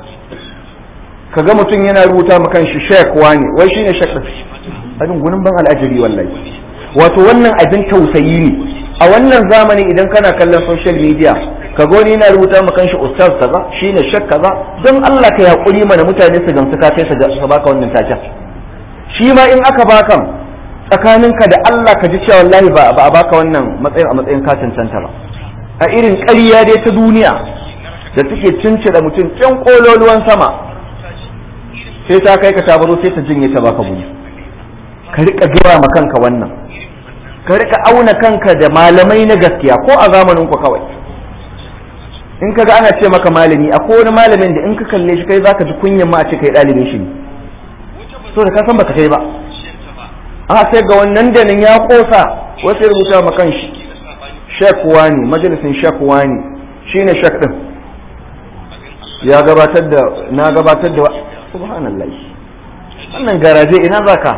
S2: kaga mutum yana rubuta ma kanshi shek wani wai shine shek abin gunin ban al'ajabi wallahi wato wannan abin tausayi ne a wannan zamani idan kana kallon social media ka goni yana rubuta ma kanshi ustaz kaza shine shek kaza don Allah ka yakuri mana mutane su gamsu ka kai su baka wannan taken shi ma in aka baka tsakaninka da Allah ka ji cewa wallahi ba a baka wannan matsayin a matsayin ka cancanta ba a irin ƙarya dai ta duniya da take cincida mutum can kololuwan sama sai ta kai ka tabaro sai ta jinye ta baka guri ka rika gaya ma kanka wannan ka rika auna kanka da malamai na gaskiya ko a zamanin ku kawai in ka ga ana ce maka malami akwai wani malamin da in ka kalle shi kai zaka ji kunyan ma a ce kai ɗalibin shi ne so da ka san baka kai ba a sai ga wannan da nan ya kosa wasu ya rubuta ma kanshi shek wani majalisin shek wani shine shek din ya gabatar da na gabatar da subhanallah wannan garaje ina zaka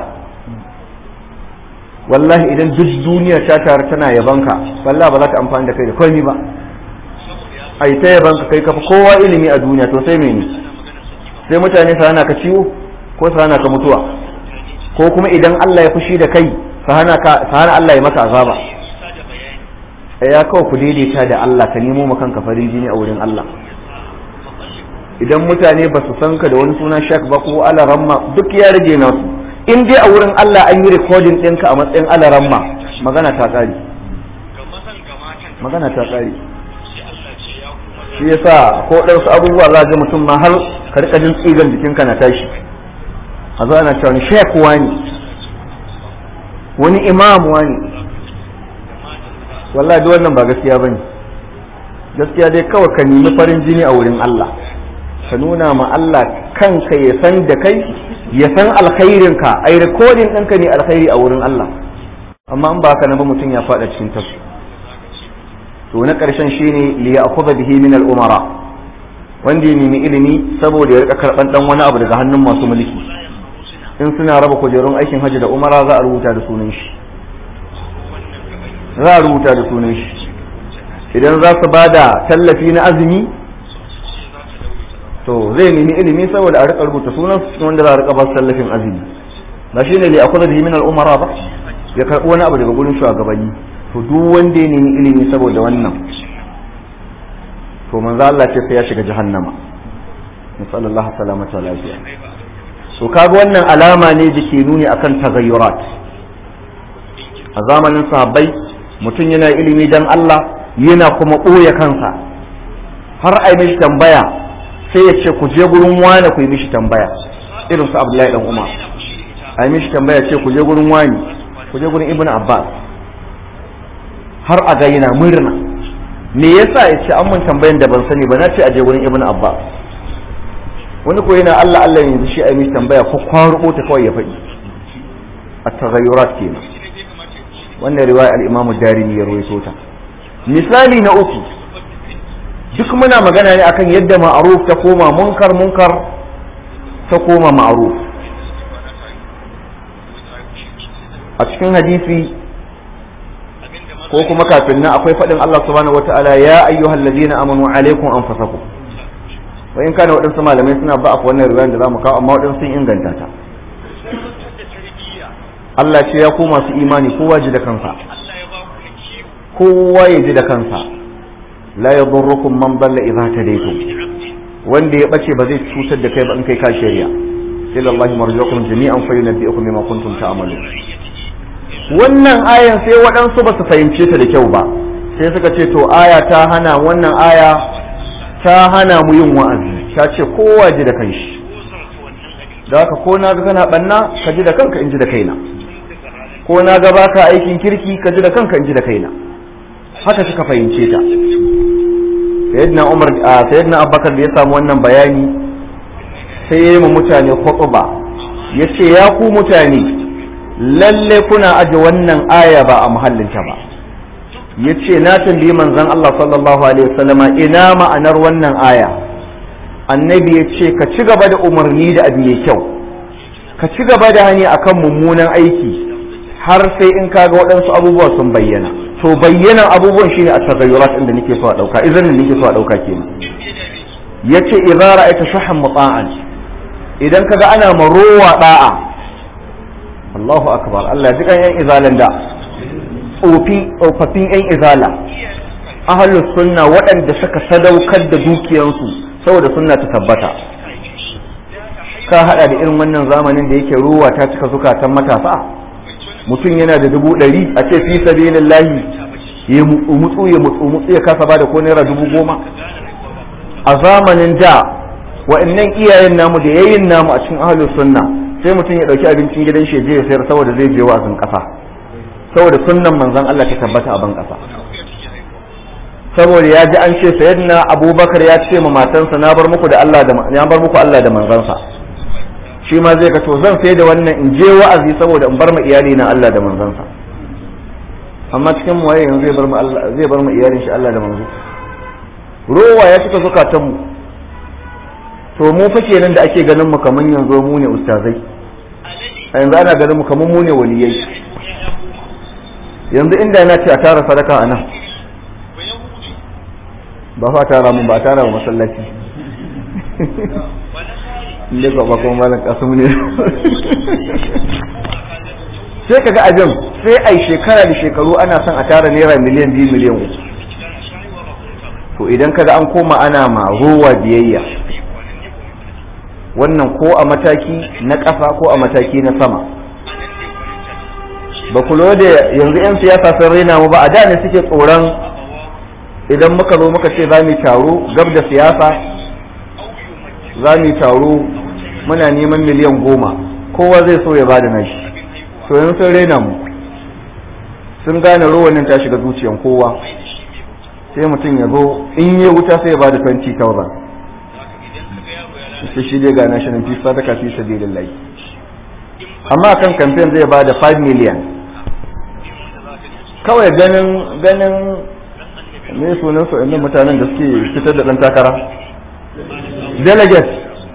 S2: wallahi idan duk duniya ta tare tana yabanka wallahi ba za ta amfani da kai da komai ba ai ta yabanka kai kafa kowa ilimi a duniya to sai mene sai mutane su hana ka ciwo ko su hana ka mutuwa ko kuma idan Allah ya fushi da kai su hana ka su hana Allah ya maka azaba ya kawai ku daidaita da Allah ka nemo maka kanka farin jini a wurin Allah idan mutane ba su san ka da wani sunan shak ba ko alaramma duk ya rage nasu in dai a wurin Allah an yi recording ɗinka a matsayin alaramma magana ta ƙari magana ta ƙari shi yasa ko ɗansu abubuwa za ga mutum ma har ka rika jin tsigan jikinka na tashi a zo ana cewa ni shek wani wani imam wani wallahi duk wannan ba gaskiya bane gaskiya dai kawai ka nemi farin jini a wurin Allah ka nuna ma Allah kanka ya san da kai ya san alkhairinka ai recording ɗinka ne alkhairi a wurin Allah amma in ba haka na ba mutum ya faɗa cikin tasu to na ƙarshen shine li ya'khudha bihi min al-umara wanda ya nemi ilimi saboda ya rika karban dan wani abu daga hannun masu mulki in suna raba kujerun aikin hajji da umara za a rubuta da sunan shi za a rubuta da sunan shi idan za su bada tallafi na azumi to zai nemi ilimi saboda a rika rubuta sunan su cikin wanda za a rika ba su tallafin azumi ba shine li ya'khudha bihi min al-umara ba ya karbi wani abu daga gurin shugabanni to duk wanda ya nemi ilimi saboda wannan to manzo Allah ce sai ya shiga jahannama sallallahu salamata lafiya to kaga wannan alama ne da ke nuni akan tagayyurat a zamanin sahabbai mutum yana ilimi dan Allah yana kuma ɓoye kansa har a yi mishi tambaya sai ya ce ku je gurin wane ku yi mishi tambaya irin su Abdullahi dan Umar a yi mishi tambaya ce ku je gurin wani ku je gurin Ibn Abbas har a ga yana murna me yasa ya ce an mun tambayan da ban sani ba na ce a je gurin Ibn Abbas wani ko yana Allah Allah yanzu shi a yi mishi tambaya ko kwarubo ta kawai ya faɗi a tagayyurat kenan wannan riwaya al-Imam Darimi ya rawaito ta misali na uku duk muna magana ne akan yadda ma'ruf ta koma munkar munkar ta koma ma'ruf a cikin hadisi ko kuma kafin nan akwai faɗin Allah subhanahu wata'ala ya ayyuhal ladina amanu alaikum anfusakum wa in kana waɗansu malamai suna ba a wannan riwayar da zamu kawo amma waɗansu sun inganta ta Allah ce ya ku masu imani kowa ji da kansa kowa ya ji da kansa la yadurrukum man dalla idza tadaytum wanda ya bace ba zai cutar da kai ba in kai ka shari'a ila Allah marjukum jami'an fa yunabbi'ukum bima kuntum ta'malun wannan ayan sai waɗansu ba su fahimce ta da kyau ba sai suka ce to aya ta hana wannan aya ta hana mu yin wa'azi ta ce kowa ji da kanshi da haka ko na ga kana banna ka ji da kanka in ji da kaina ko na ga baka aikin kirki ka ji da kanka in ji da kaina haka suka fahimce ta sayyidina umar sayyidina abubakar da ya samu wannan bayani sai ya yi mu mutane khutba ya ce ya ku mutane lalle kuna aje wannan aya ba a muhallinta ba ya ce na tambayi manzon Allah sallallahu alaihi wasallama ina ma'anar wannan aya annabi ya ce ka ci gaba da umarni da abu mai kyau ka ci gaba da hani akan mummunan aiki har sai in kaga waɗansu abubuwa sun bayyana to bayyanan abubuwan shine a tagayyurat inda nake so a dauka idan nake so a dauka kenan yace idza ra'aita shuhan muta'an idan kaga ana marowa da'a Allahu akbar Allah ya kan yan izalan da tsofi tsofaffin yan izala ahlus sunna waɗanda suka sadaukar da dukiyansu saboda sunna ta tabbata ka hada da irin wannan zamanin da yake ruwa ta cika zukatan matasa mutum yana da dubu ɗari a ce fi sabilillahi ya mutsu ya mutsu mutsu ya kasa ba da ko naira dubu goma a zamanin da wa'annan iyayen namu da yayin namu a cikin ahlus sunna sai mutum ya dauki abincin gidan shi ya sayar saboda zai je wa'azin kasa saboda sunnan manzon Allah ta tabbata a ban kasa saboda ya ji an ce sayyidina abubakar ya ce ma matansa na bar muku da Allah da na bar muku Allah da manzansa shi ma zai ga to zan sai da wannan in je wa'azi saboda in bar ma iyali na Allah da manzansa amma cikin mu waye yanzu zai bar mu Allah zai bar mu iyalin shi Allah da manzo rowa ya cika zukatan mu to mu fa kenan da ake ganin mu kaman yanzu mu ne ustazai a yanzu ana ganin mu kaman mu ne waliyai yanzu inda na ce a tara sadaka a nan ba fa tara mun ba tara wa masallaci inda ka ba kuma malam kasu ne sai kaga abin sai ai shekara da shekaru ana son a tara naira miliyan biyu miliyan uku to idan kaga an koma ana ma ruwa biyayya wannan ko a mataki na ƙasa ko a mataki na sama ba ku da yanzu 'yan siyasa sun raina mu ba a da ne suke tsoron idan muka zo muka ce za mu taro gab da siyasa za mu taro muna neman miliyan goma kowa zai so ya bada nashi to yanzu sun raina mu sun gane ruwanin ta shiga zuciyan kowa sai mutum ya zo in yi wuta sai ya bada 20,000 sai shi dai ga nashi nan fi sadaka fi sabilillahi amma kan kamfen zai bada 5 million kawai ganin ganin me sunan su inda mutanen da suke fitar da dan takara delegate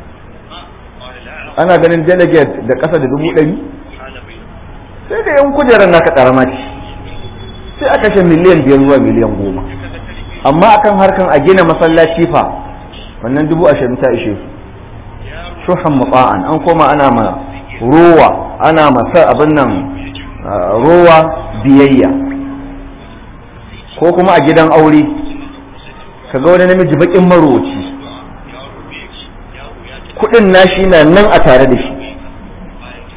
S2: ana ganin delegate da ƙasa da dubu ɗari sai da yan kujerar naka ƙarama ce sai aka kashe miliyan biyar zuwa miliyan goma amma akan harkan a gina masallaci fa wannan dubu ashirin ta ishe su shuhan mutsa'an an koma ana ma rowa ana ma sa abin nan rowa biyayya ko kuma a gidan aure kaga wani namiji bakin maroci kudin nashi na nan a tare da shi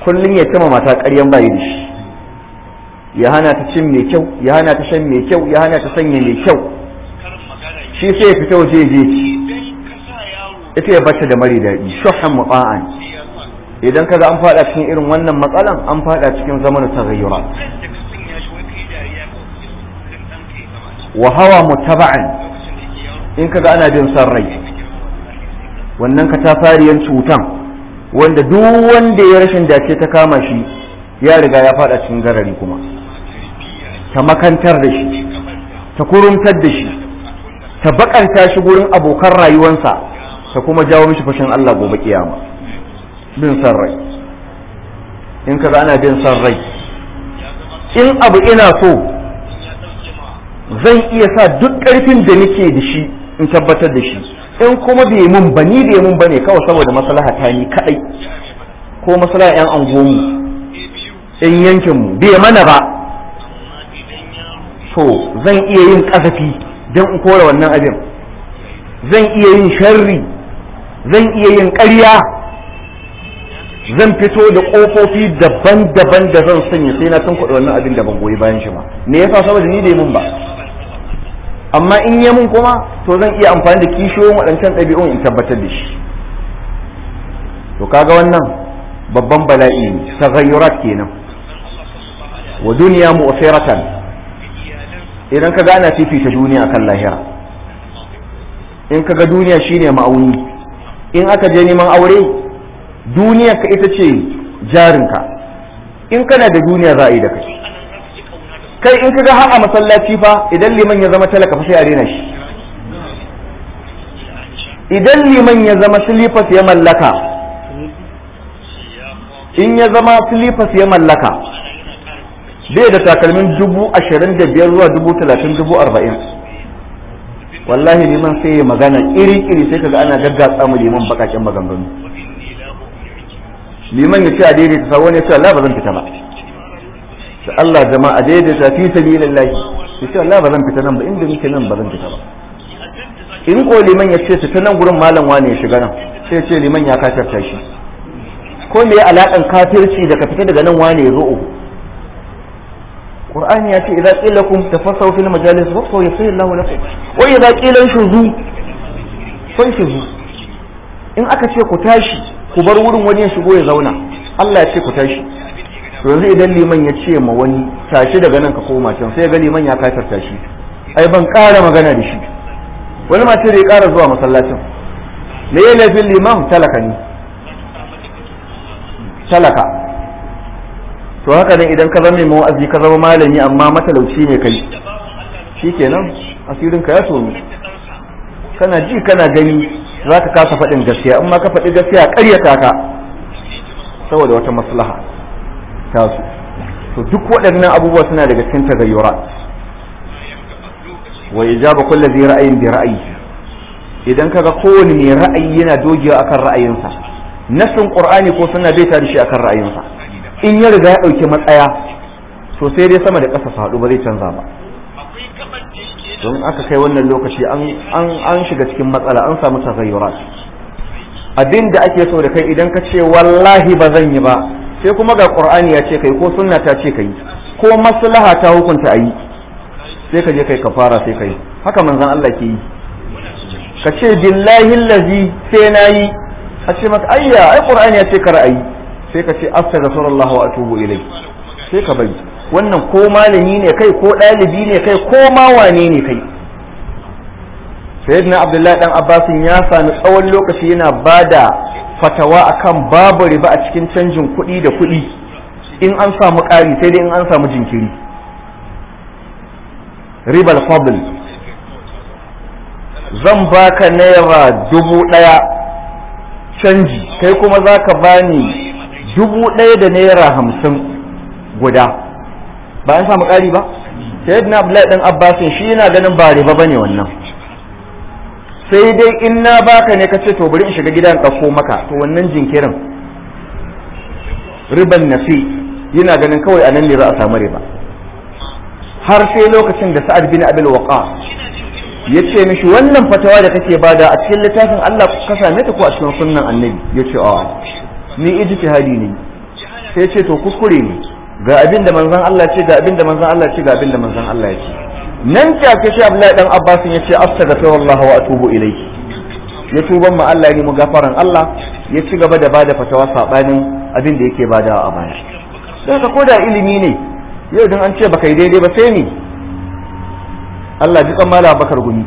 S2: kullum ya tama mata ƙaryan bayi da shi ya hana ta cin mai kyau ya hana ta shan mai kyau ya hana ta sanya mai kyau shi sai ya fita waje je ci ita ya bata da mari daɗi shuhan mu'a'an idan kaga an fada cikin irin wannan matsalan an fada cikin zamanin taghayyura wa hawa mutaba'an in kaga ana bin san rai wannan katafariyan cutan wanda duk wanda ya rashin dace ta kama shi ya riga ya fada cikin garari kuma ta makantar da shi ta kuruntar da shi ta bakanta shi gurin abokan rayuwansa ta kuma jawo mishi fashin Allah gobe kiyama bin san rai in kaga ana bin san rai in abu ina so zan iya sa duk ƙarfin da nake da shi in tabbatar da shi in kuma bai mun ba ni bai mun bane kawai saboda maslaha ta ni kadai ko maslaha yan angomu in yankin mu bai mana ba to zan iya yin kasafi don in kore wannan abin zan iya yin sharri zan iya yin ƙarya zan fito da ƙofofi daban-daban da zan sanya sai na tun kuɗi wannan abin da ban goyi bayan shi ba me yasa saboda ni bai mun ba amma in yi mun kuma to zan iya amfani da kishiyoyin waɗancan ɗabi'un in tabbatar da shi to kaga wannan babban bala'i ne taghayyurat kenan wa duniya mu'siratan idan ka gana fifita duniya kan lahira in kaga duniya shine ma'auni in aka je neman aure duniya ka ita ce jarinka in kana da duniya za a yi da kai kai in kaga har a masallaci fa idan liman ya zama talaka fa sai a rena shi idan liman ya zama silifas ya mallaka in ya zama silifas ya mallaka bai da takalmin dubu ashirin da biyar zuwa dubu talatin dubu arba'in wallahi liman sai ya magana iri-iri sai kaga ana gaggatsa mu liman bakaken maganganu liman ya ce a daidaita sa wani ya ce Allah ba zan fita ba da Allah jama'a daidaita fi sabilillahi ya ce Allah ba zan fita nan ba inda nake nan ba zan fita ba in ko liman ya ce fita nan gurin malam wane ya shiga nan sai ya ce liman ya kafirta shi ko me ya alakan kafirci da ka fita daga nan wane ya zo uku Qur'ani ya ce idza qila lakum tafassahu fil majalis fa yasir Allahu lakum wa idza qila shuzu fa shuzu in aka ce ku tashi ku bar wurin wani ya shigo ya zauna Allah ya ce ku tashi to yanzu idan liman ya ce ma wani tashi daga nan ka koma can sai ga liman ya kafirta shi ai ban ƙara magana da shi wani mace da ya ƙara zuwa masallacin me ya laifin liman talaka ne talaka to haka ne idan ka zama mai wa'azi ka zama malami amma matalauci ne kai shikenan asirin ka ya tono kana ji kana gani za ka kasa faɗin gaskiya amma ka faɗi gaskiya ƙaryata ka saboda wata maslaha tasu to duk waɗannan abubuwa suna daga cikin tagayyura wa ijaba kulli zai ra'ayin bi ra'ayi idan kaga kowane mai ra'ayi yana dogewa akan ra'ayinsa nasin qur'ani ko suna bai da shi akan ra'ayinsa in ya riga ya dauki matsaya to sai dai sama da ƙasa su haɗu ba zai canza ba don aka kai wannan lokaci an an shiga cikin matsala an samu tagayyurat abin da ake so da kai idan ka ce wallahi ba zan yi ba sai kuma ga qur'ani ya ce kai ko sunna ta ce kai ko maslaha ta hukunta ayi sai ka je kai kafara sai kai haka manzon Allah ke yi ka ce billahi allazi sai nayi a ce maka ayya ai qur'ani ya ce ka ra'ayi sai ka ce astaghfirullah wa atubu ilai sai ka bari wannan ko malami ne kai ko ɗalibi ne kai ko ma wane ne kai sayyidina abdullahi dan abbasin ya sami tsawon lokaci yana bada fatawa akan babu riba a cikin canjin kuɗi da kuɗi in an samu ƙari sai dai in an samu jinkiri ribal fadl zan baka naira dubu ɗaya canji kai kuma za ka bani dubu ɗaya da naira hamsin guda ba an samu ƙari ba sayyidina abdullahi dan abbasin shi yana ganin ba riba bane wannan sai dai in na baka ne ka ce to bari in shiga gidan ɗauko maka to wannan jinkirin riban nafi yana ganin kawai a nan ne za a samu riba har sai lokacin da sa'ad bin abil waqa ya ce mishi wannan fatawa da kake bada a cikin littafin Allah ka same ta ko a cikin sunnan annabi ya ce a ni ijtihadi ne sai ce to kuskure ne ga abin da manzon Allah ce ga abin da manzon Allah ce ga abin da manzon Allah ya ce nan take sai Abdullahi dan Abbas ya ce astaghfirullah wa atubu ilayhi ya tuban ma Allah ne mu gafaran Allah ya ci gaba da bada fatawa sabanin abin da yake badawa a baya don ka koda ilimi ne yau dan an ce baka yi daidai ba sai ni Allah ji tsammala bakar gumi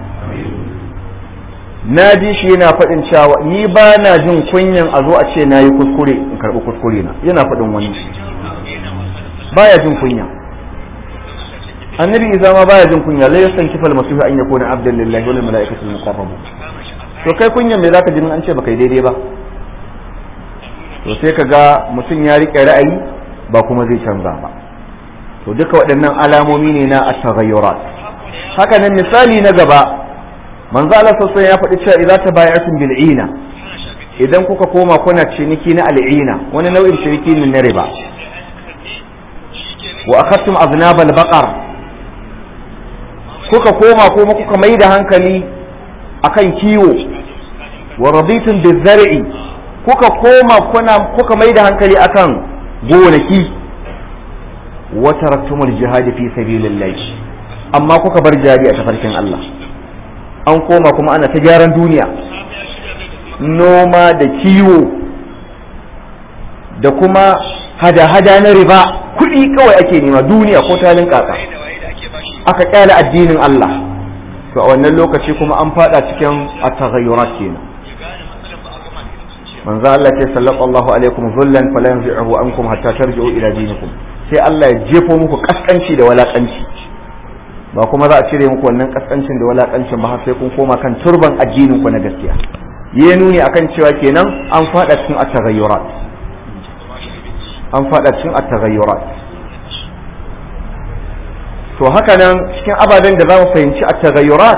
S2: na ji shi yana faɗin cewa ni ba na jin kunyan a zo a ce na yi kuskure in karɓi kuskure na yana faɗin wani baya jin kunya annabi isa ma baya jin kunya la yasan kifal masihu an yakuna abdan lillahi wal malaikatu muqarrabu to kai kunyan me zaka jin an ce baka yi daidai ba to sai ka ga mutum ya rike ra'ayi ba kuma zai canza ba to duka waɗannan alamomi ne na at-taghayyurat haka nan misali na gaba manzo Allah sassan ya faɗi cewa idza tabaya'tum bil ina idan kuka koma kuna ciniki na al'ina wani nau'in ciniki ne na riba wa akhadtum aznab al baqar kuka koma kuma kuka mai da hankali akan kiwo wa raditum bil zar'i kuka koma kuna kuka mai da hankali akan gonaki wa taraktumul jihad fi sabilillah amma kuka bar jari a tafarkin Allah an koma kuma ana ta gyaran duniya noma da kiwo da kuma hada-hada na riba kuɗi kawai ake nema duniya ko talin kaka aka kyale addinin Allah to a wannan lokaci kuma an fada cikin at-taghayyurat kenan manzo Allah ce sallallahu alaikum zullan fala yanzi'uhu ankum hatta tarji'u ila dinikum sai Allah ya jefo muku kaskanci da walakanci ba kuma za a cire muku wannan kaskancin da walakancin ba har sai kun koma kan turban addinin ku na gaskiya ya nuni akan cewa kenan an fada cikin at-taghayyurat an fada cikin at-taghayyurat to haka nan cikin ababen da za mu fahimci at-taghayyurat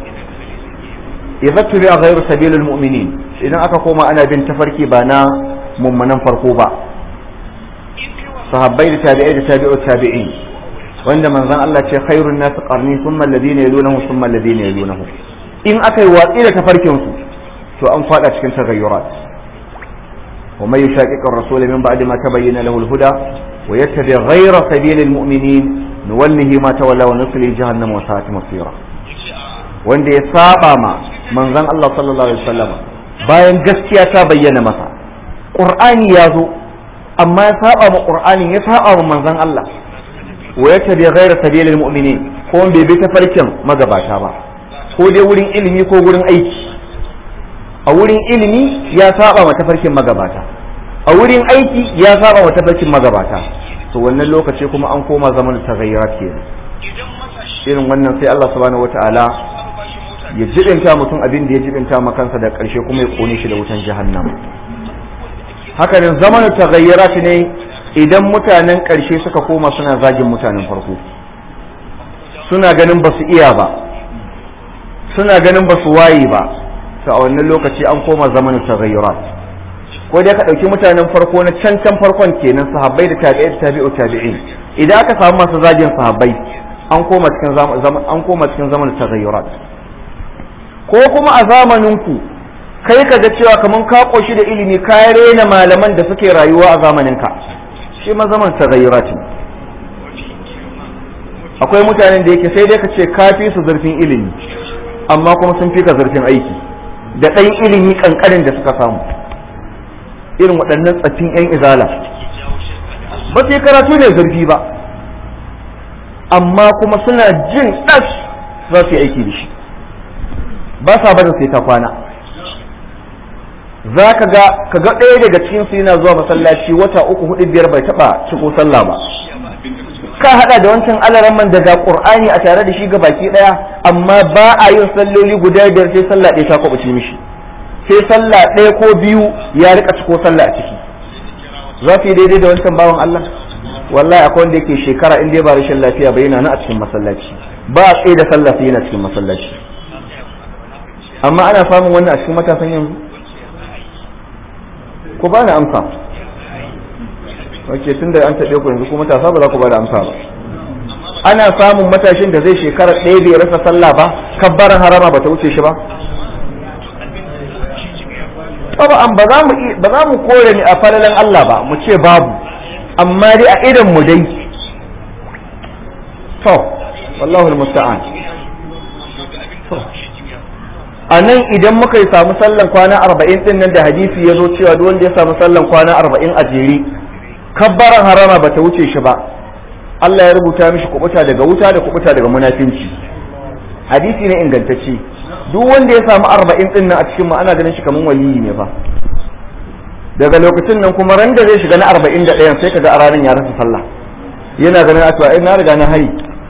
S2: idza tubi'a ghayru sabilil mu'minin idan aka koma ana bin tafarki ba na mummunan farko ba sahabbai da tabi'ai da tabi'u tabi'in wanda manzon Allah ce khairun nas qarni thumma alladhina yalunahu thumma alladhina yalunahu in aka yi watsi da tafarkin su to an fada cikin tagayyurat wa may yushaqiqu ar-rasul min ba'di ma tabayyana lahu al-huda wa yattabi ghayra sabilil mu'minin nuwallihi ma tawalla wa nusli jahannam wa sa'at masira wanda ya saba ma manzon Allah sallallahu alaihi wasallam bayan gaskiya ta bayyana masa qur'ani ya zo amma ya saba ma qur'anin ya saba ma manzon Allah wa ya tabi ghaira sabilil mu'minin ko bai bi tafarkin magabata ba ko dai wurin ilimi ko wurin aiki a wurin ilimi ya saba ma tafarkin magabata a wurin aiki ya saba ma tafarkin magabata to wannan lokaci kuma an koma zaman taghayyarat kenan irin wannan sai Allah subhanahu wataala ya jibinta mutum abin da ya jibinta ma kansa da ƙarshe kuma ya kone shi da wutan jahannam haka ne zamanin taghayyarat ne idan mutanen ƙarshe suka koma suna zagin mutanen farko suna ganin ba su iya ba suna ganin ba su waye ba to a wannan lokaci an koma zamanin taghayyurat ko dai ka ɗauki mutanen farko na can can farkon kenan sahabbai da tabi'ai da tabi'u tabi'in idan aka samu masu zagin sahabbai an koma cikin zaman an koma cikin zamanin taghayyurat ko kuma a zamanin ku kai ka ga cewa kaman ka koshi da ilimi ka rena malaman da suke rayuwa a zamanin ka shi ma zaman tagayyurat ne akwai mutanen da yake sai dai ka ce ka fi su zurfin ilimi amma kuma sun fi ka zurfin aiki da ɗan ilimi ƙanƙanin da suka samu irin waɗannan tsaffin 'yan izala ba su yi karatu ne zurfi ba amma kuma suna jin ɗas za su yi aiki da shi ba sa bada sai ta kwana za ka ga ka ga ɗaya daga cikin su yana zuwa masallaci wata uku hudu biyar bai taɓa ciko sallah ba ka haɗa da wancan alaran man daga qur'ani a tare da shi ga baki ɗaya amma ba a yin salloli guda biyar sai sallah ɗaya ta kwaɓace mishi sai sallah ɗaya ko biyu ya rika ciko sallah a ciki za su yi daidai da wancan bawan Allah wallahi akwai wanda yake shekara in dai ba rashin lafiya ba yana nan a cikin masallaci ba a tsaye da sallah sai yana cikin masallaci amma ana samun wannan a cikin matasan yanzu ku ba ni amsa ok tun da an taɓe ku yanzu ku matasa ba za ku ba da amsa ba ana samun matashin da zai shekara ɗaya bai rasa sallah ba kabbaran harama ba ta wuce shi ba an ba za mu ba za mu kore ni a falalan Allah ba mu ce babu amma dai a idan mu dai to wallahu almusta'an to a nan idan muka yi samu sallan kwana arba'in din nan da hadisi ya zo cewa duk wanda ya samu sallan kwana arba'in a jere kabbaran harama bata wuce shi ba Allah ya rubuta mishi kubuta daga wuta da kubuta daga munafinci hadisi ne ingantacce duk wanda ya samu arba'in din nan a cikin mu ana ganin shi kaman waliyi ne fa daga lokacin nan kuma ran da zai shiga na arba'in da ɗayan sai kaga a ranar ya rasa sallah yana ganin a ai na riga na hari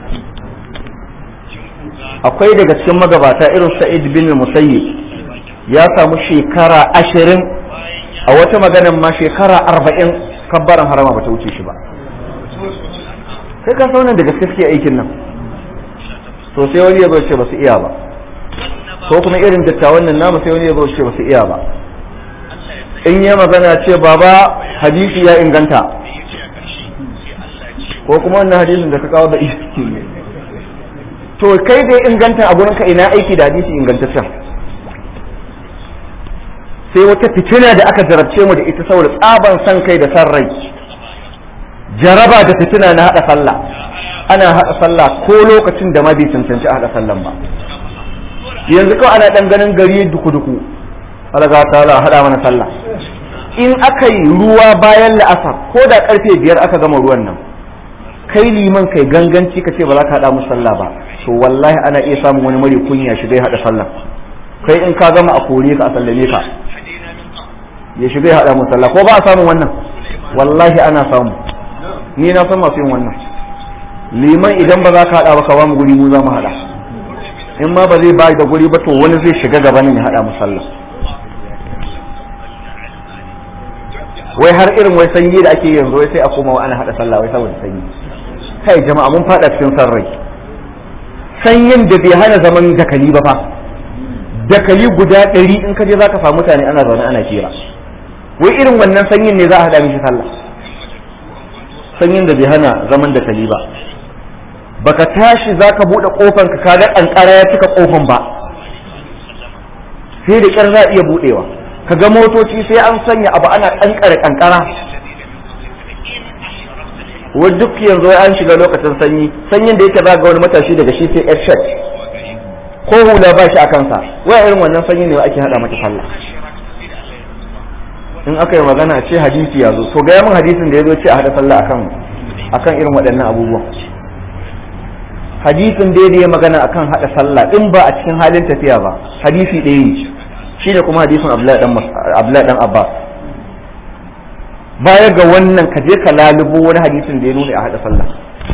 S2: akwai daga cikin magabata irin sa'id bin musayyib ya samu shekara ashirin a wata maganan ma shekara arba'in kabbaran harama bata wuce shi ba sai ka saunan da gaske suke aikin nan to sai wani ya zo ce ba su iya ba ko kuma irin dattawan nan namu sai wani ya zo ce ba su iya ba in ya magana ce baba hadisi ya inganta ko kuma wannan hadisin da ka kawo da iski ne to kai dai inganta a gurinka ina aiki da hadisi ingantaccen sai wata fitina da aka jarabce mu da ita saboda tsaban san kai da san rai jaraba da fitina na hada sallah ana hada sallah ko lokacin da ma bai cancanci a hada sallan ba yanzu kawai ana dan ganin gari duku duku alaga ta hada mana sallah in aka yi ruwa bayan la'asar ko da karfe biyar aka gama ruwan nan kai liman kai ganganci ka ce ba za ka haɗa musu sallah ba to wallahi ana iya samun wani mari kunya shiga ya haɗa sallah kai in ka gama a kore ka a sallame ka ya shiga ya haɗa musu sallah ko ba a samun wannan wallahi ana samu ni na san masu yin wannan liman idan ba za ka haɗa ba ka ba mu guri mu za mu haɗa in ma ba zai ba da guri ba to wani zai shiga gabanin ya haɗa musu sallah wai har irin wai sanyi da ake yanzu wai sai a koma ana hada sallah wai saboda sanyi kai jama'a mun fada cikin san rai sanyin da bai hana zaman dakali ba fa dakali guda ɗari in ka je zaka samu mutane ana zaune ana kira wai irin wannan sanyin ne za a hada mishi sallah sanyin da bai hana zaman dakali ba baka tashi zaka bude kofar ka kaga kankara ya cika kofan ba sai da kyar za a iya budewa ka ga motoci sai an sanya abu ana kankare kankara wa duk yanzu an shiga lokacin sanyi sanyin da yake za ga wani matashi daga shi sai shirt ko hula ba shi a kansa waya irin wannan sanyi ne ake hada mata sallah in aka yi magana ce hadisi ya zo to ga min hadisin da ya zo ce a hada sallah akan akan irin waɗannan abubuwan hadisin da ya magana akan hada sallah in ba a cikin halin tafiya ba hadisi ɗaya ne shi ne kuma hadisin Abdullahi dan Abbas baya ga wannan ka je ka lalubo wani hadisin da ya nuna a haɗa sallah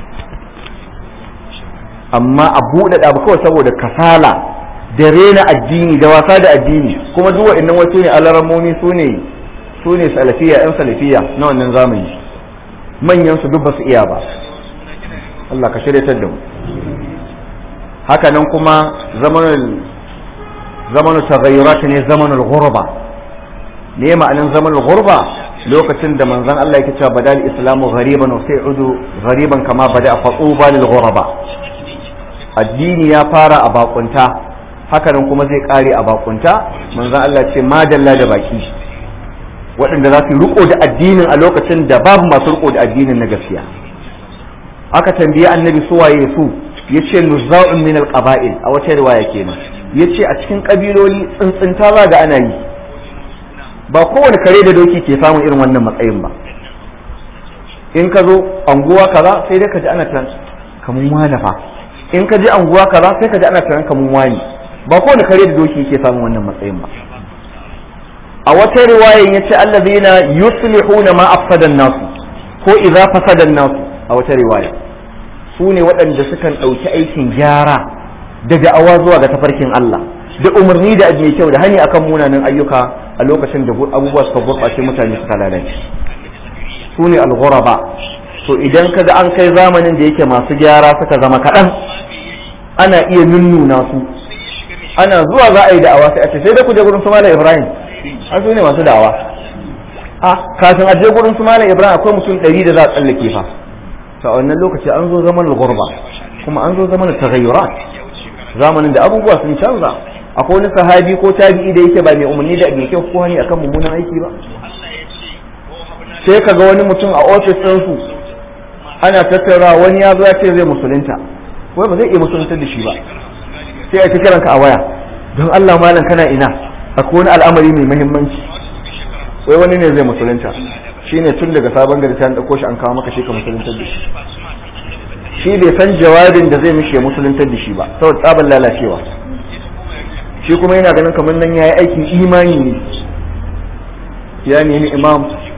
S2: amma a buɗe abu kawai saboda kasala da rena addini da wasa da addini kuma duk wa'annan wasu ne alaramomi su ne su ne salafiya yan salafiya na wannan zamani manyan su duk ba su iya ba Allah ka shirya da mu haka nan kuma zamanin zamanu taghayyurat ne zamanul ghurba me ma'anin zamanul ghurba lokacin da manzon Allah yake cewa badal islamu ghariban wa sai'udu ghariban kama bada fatuba lil ghuraba addini ya fara a bakunta haka nan kuma zai kare a bakunta manzon Allah ce madalla da baki waɗanda za su riko da addinin a lokacin da babu masu riko da addinin na gaskiya aka tambaye annabi su waye su yace nuzza'un min al-qaba'il a wata riwaya kenan ya ce a cikin ƙabiloli tsintsinta za ga ana yi ba kowane kare da doki ke samun irin wannan matsayin ba in ka zo anguwa kaza sai dai ka ji ana tunan kamun wani fa in ka ji anguwa kaza sai ka ji ana tunan kamun wani ba kowane kare da doki ke samun wannan matsayin ba a wata riwayan ya ce allazina yuslihuna ma afsadan nasu ko idza fasadan nasu a wata riwaya su ne waɗanda sukan ɗauki aikin gyara da da'awa zuwa ga tafarkin Allah da umarni da mai kyau da hani akan munanan ayyuka a lokacin da abubuwa suka gurɓace mutane suka lalace su ne al-ghuraba to idan ka ga an kai zamanin da yake masu gyara suka zama kaɗan ana iya nunnuna su ana zuwa za a yi da'awa sai a ce sai da ku je gurin su malam Ibrahim an su ne masu da'awa a kafin a je gurin su malam Ibrahim akwai mutum ɗari da za a tsallake fa to a wannan lokaci an zo zaman al-ghurba kuma an zo zaman taghayyurat zamanin da abubuwa sun canza akwai wani sahabi ko tabi'i da yake ba mai umarni da mai kyau ko hani akan mummunan aiki ba sai ka ga wani mutum a ofis ɗinsu ana tattara wani ya zo ya ce zai musulunta wai ba zai iya musulunta da shi ba sai a ta kiranka a waya don Allah malam kana ina akwai wani al'amari mai muhimmanci wai wani ne zai musulunta shine tun daga sabon gari sai an dauko shi an kawo maka shi ka musuluntar da shi shi bai san jawabin da zai mishi ya musuluntar da shi ba saboda tsaban lalacewa shi kuma yana ganin kamar nan yayi aikin imani ne ya nemi imam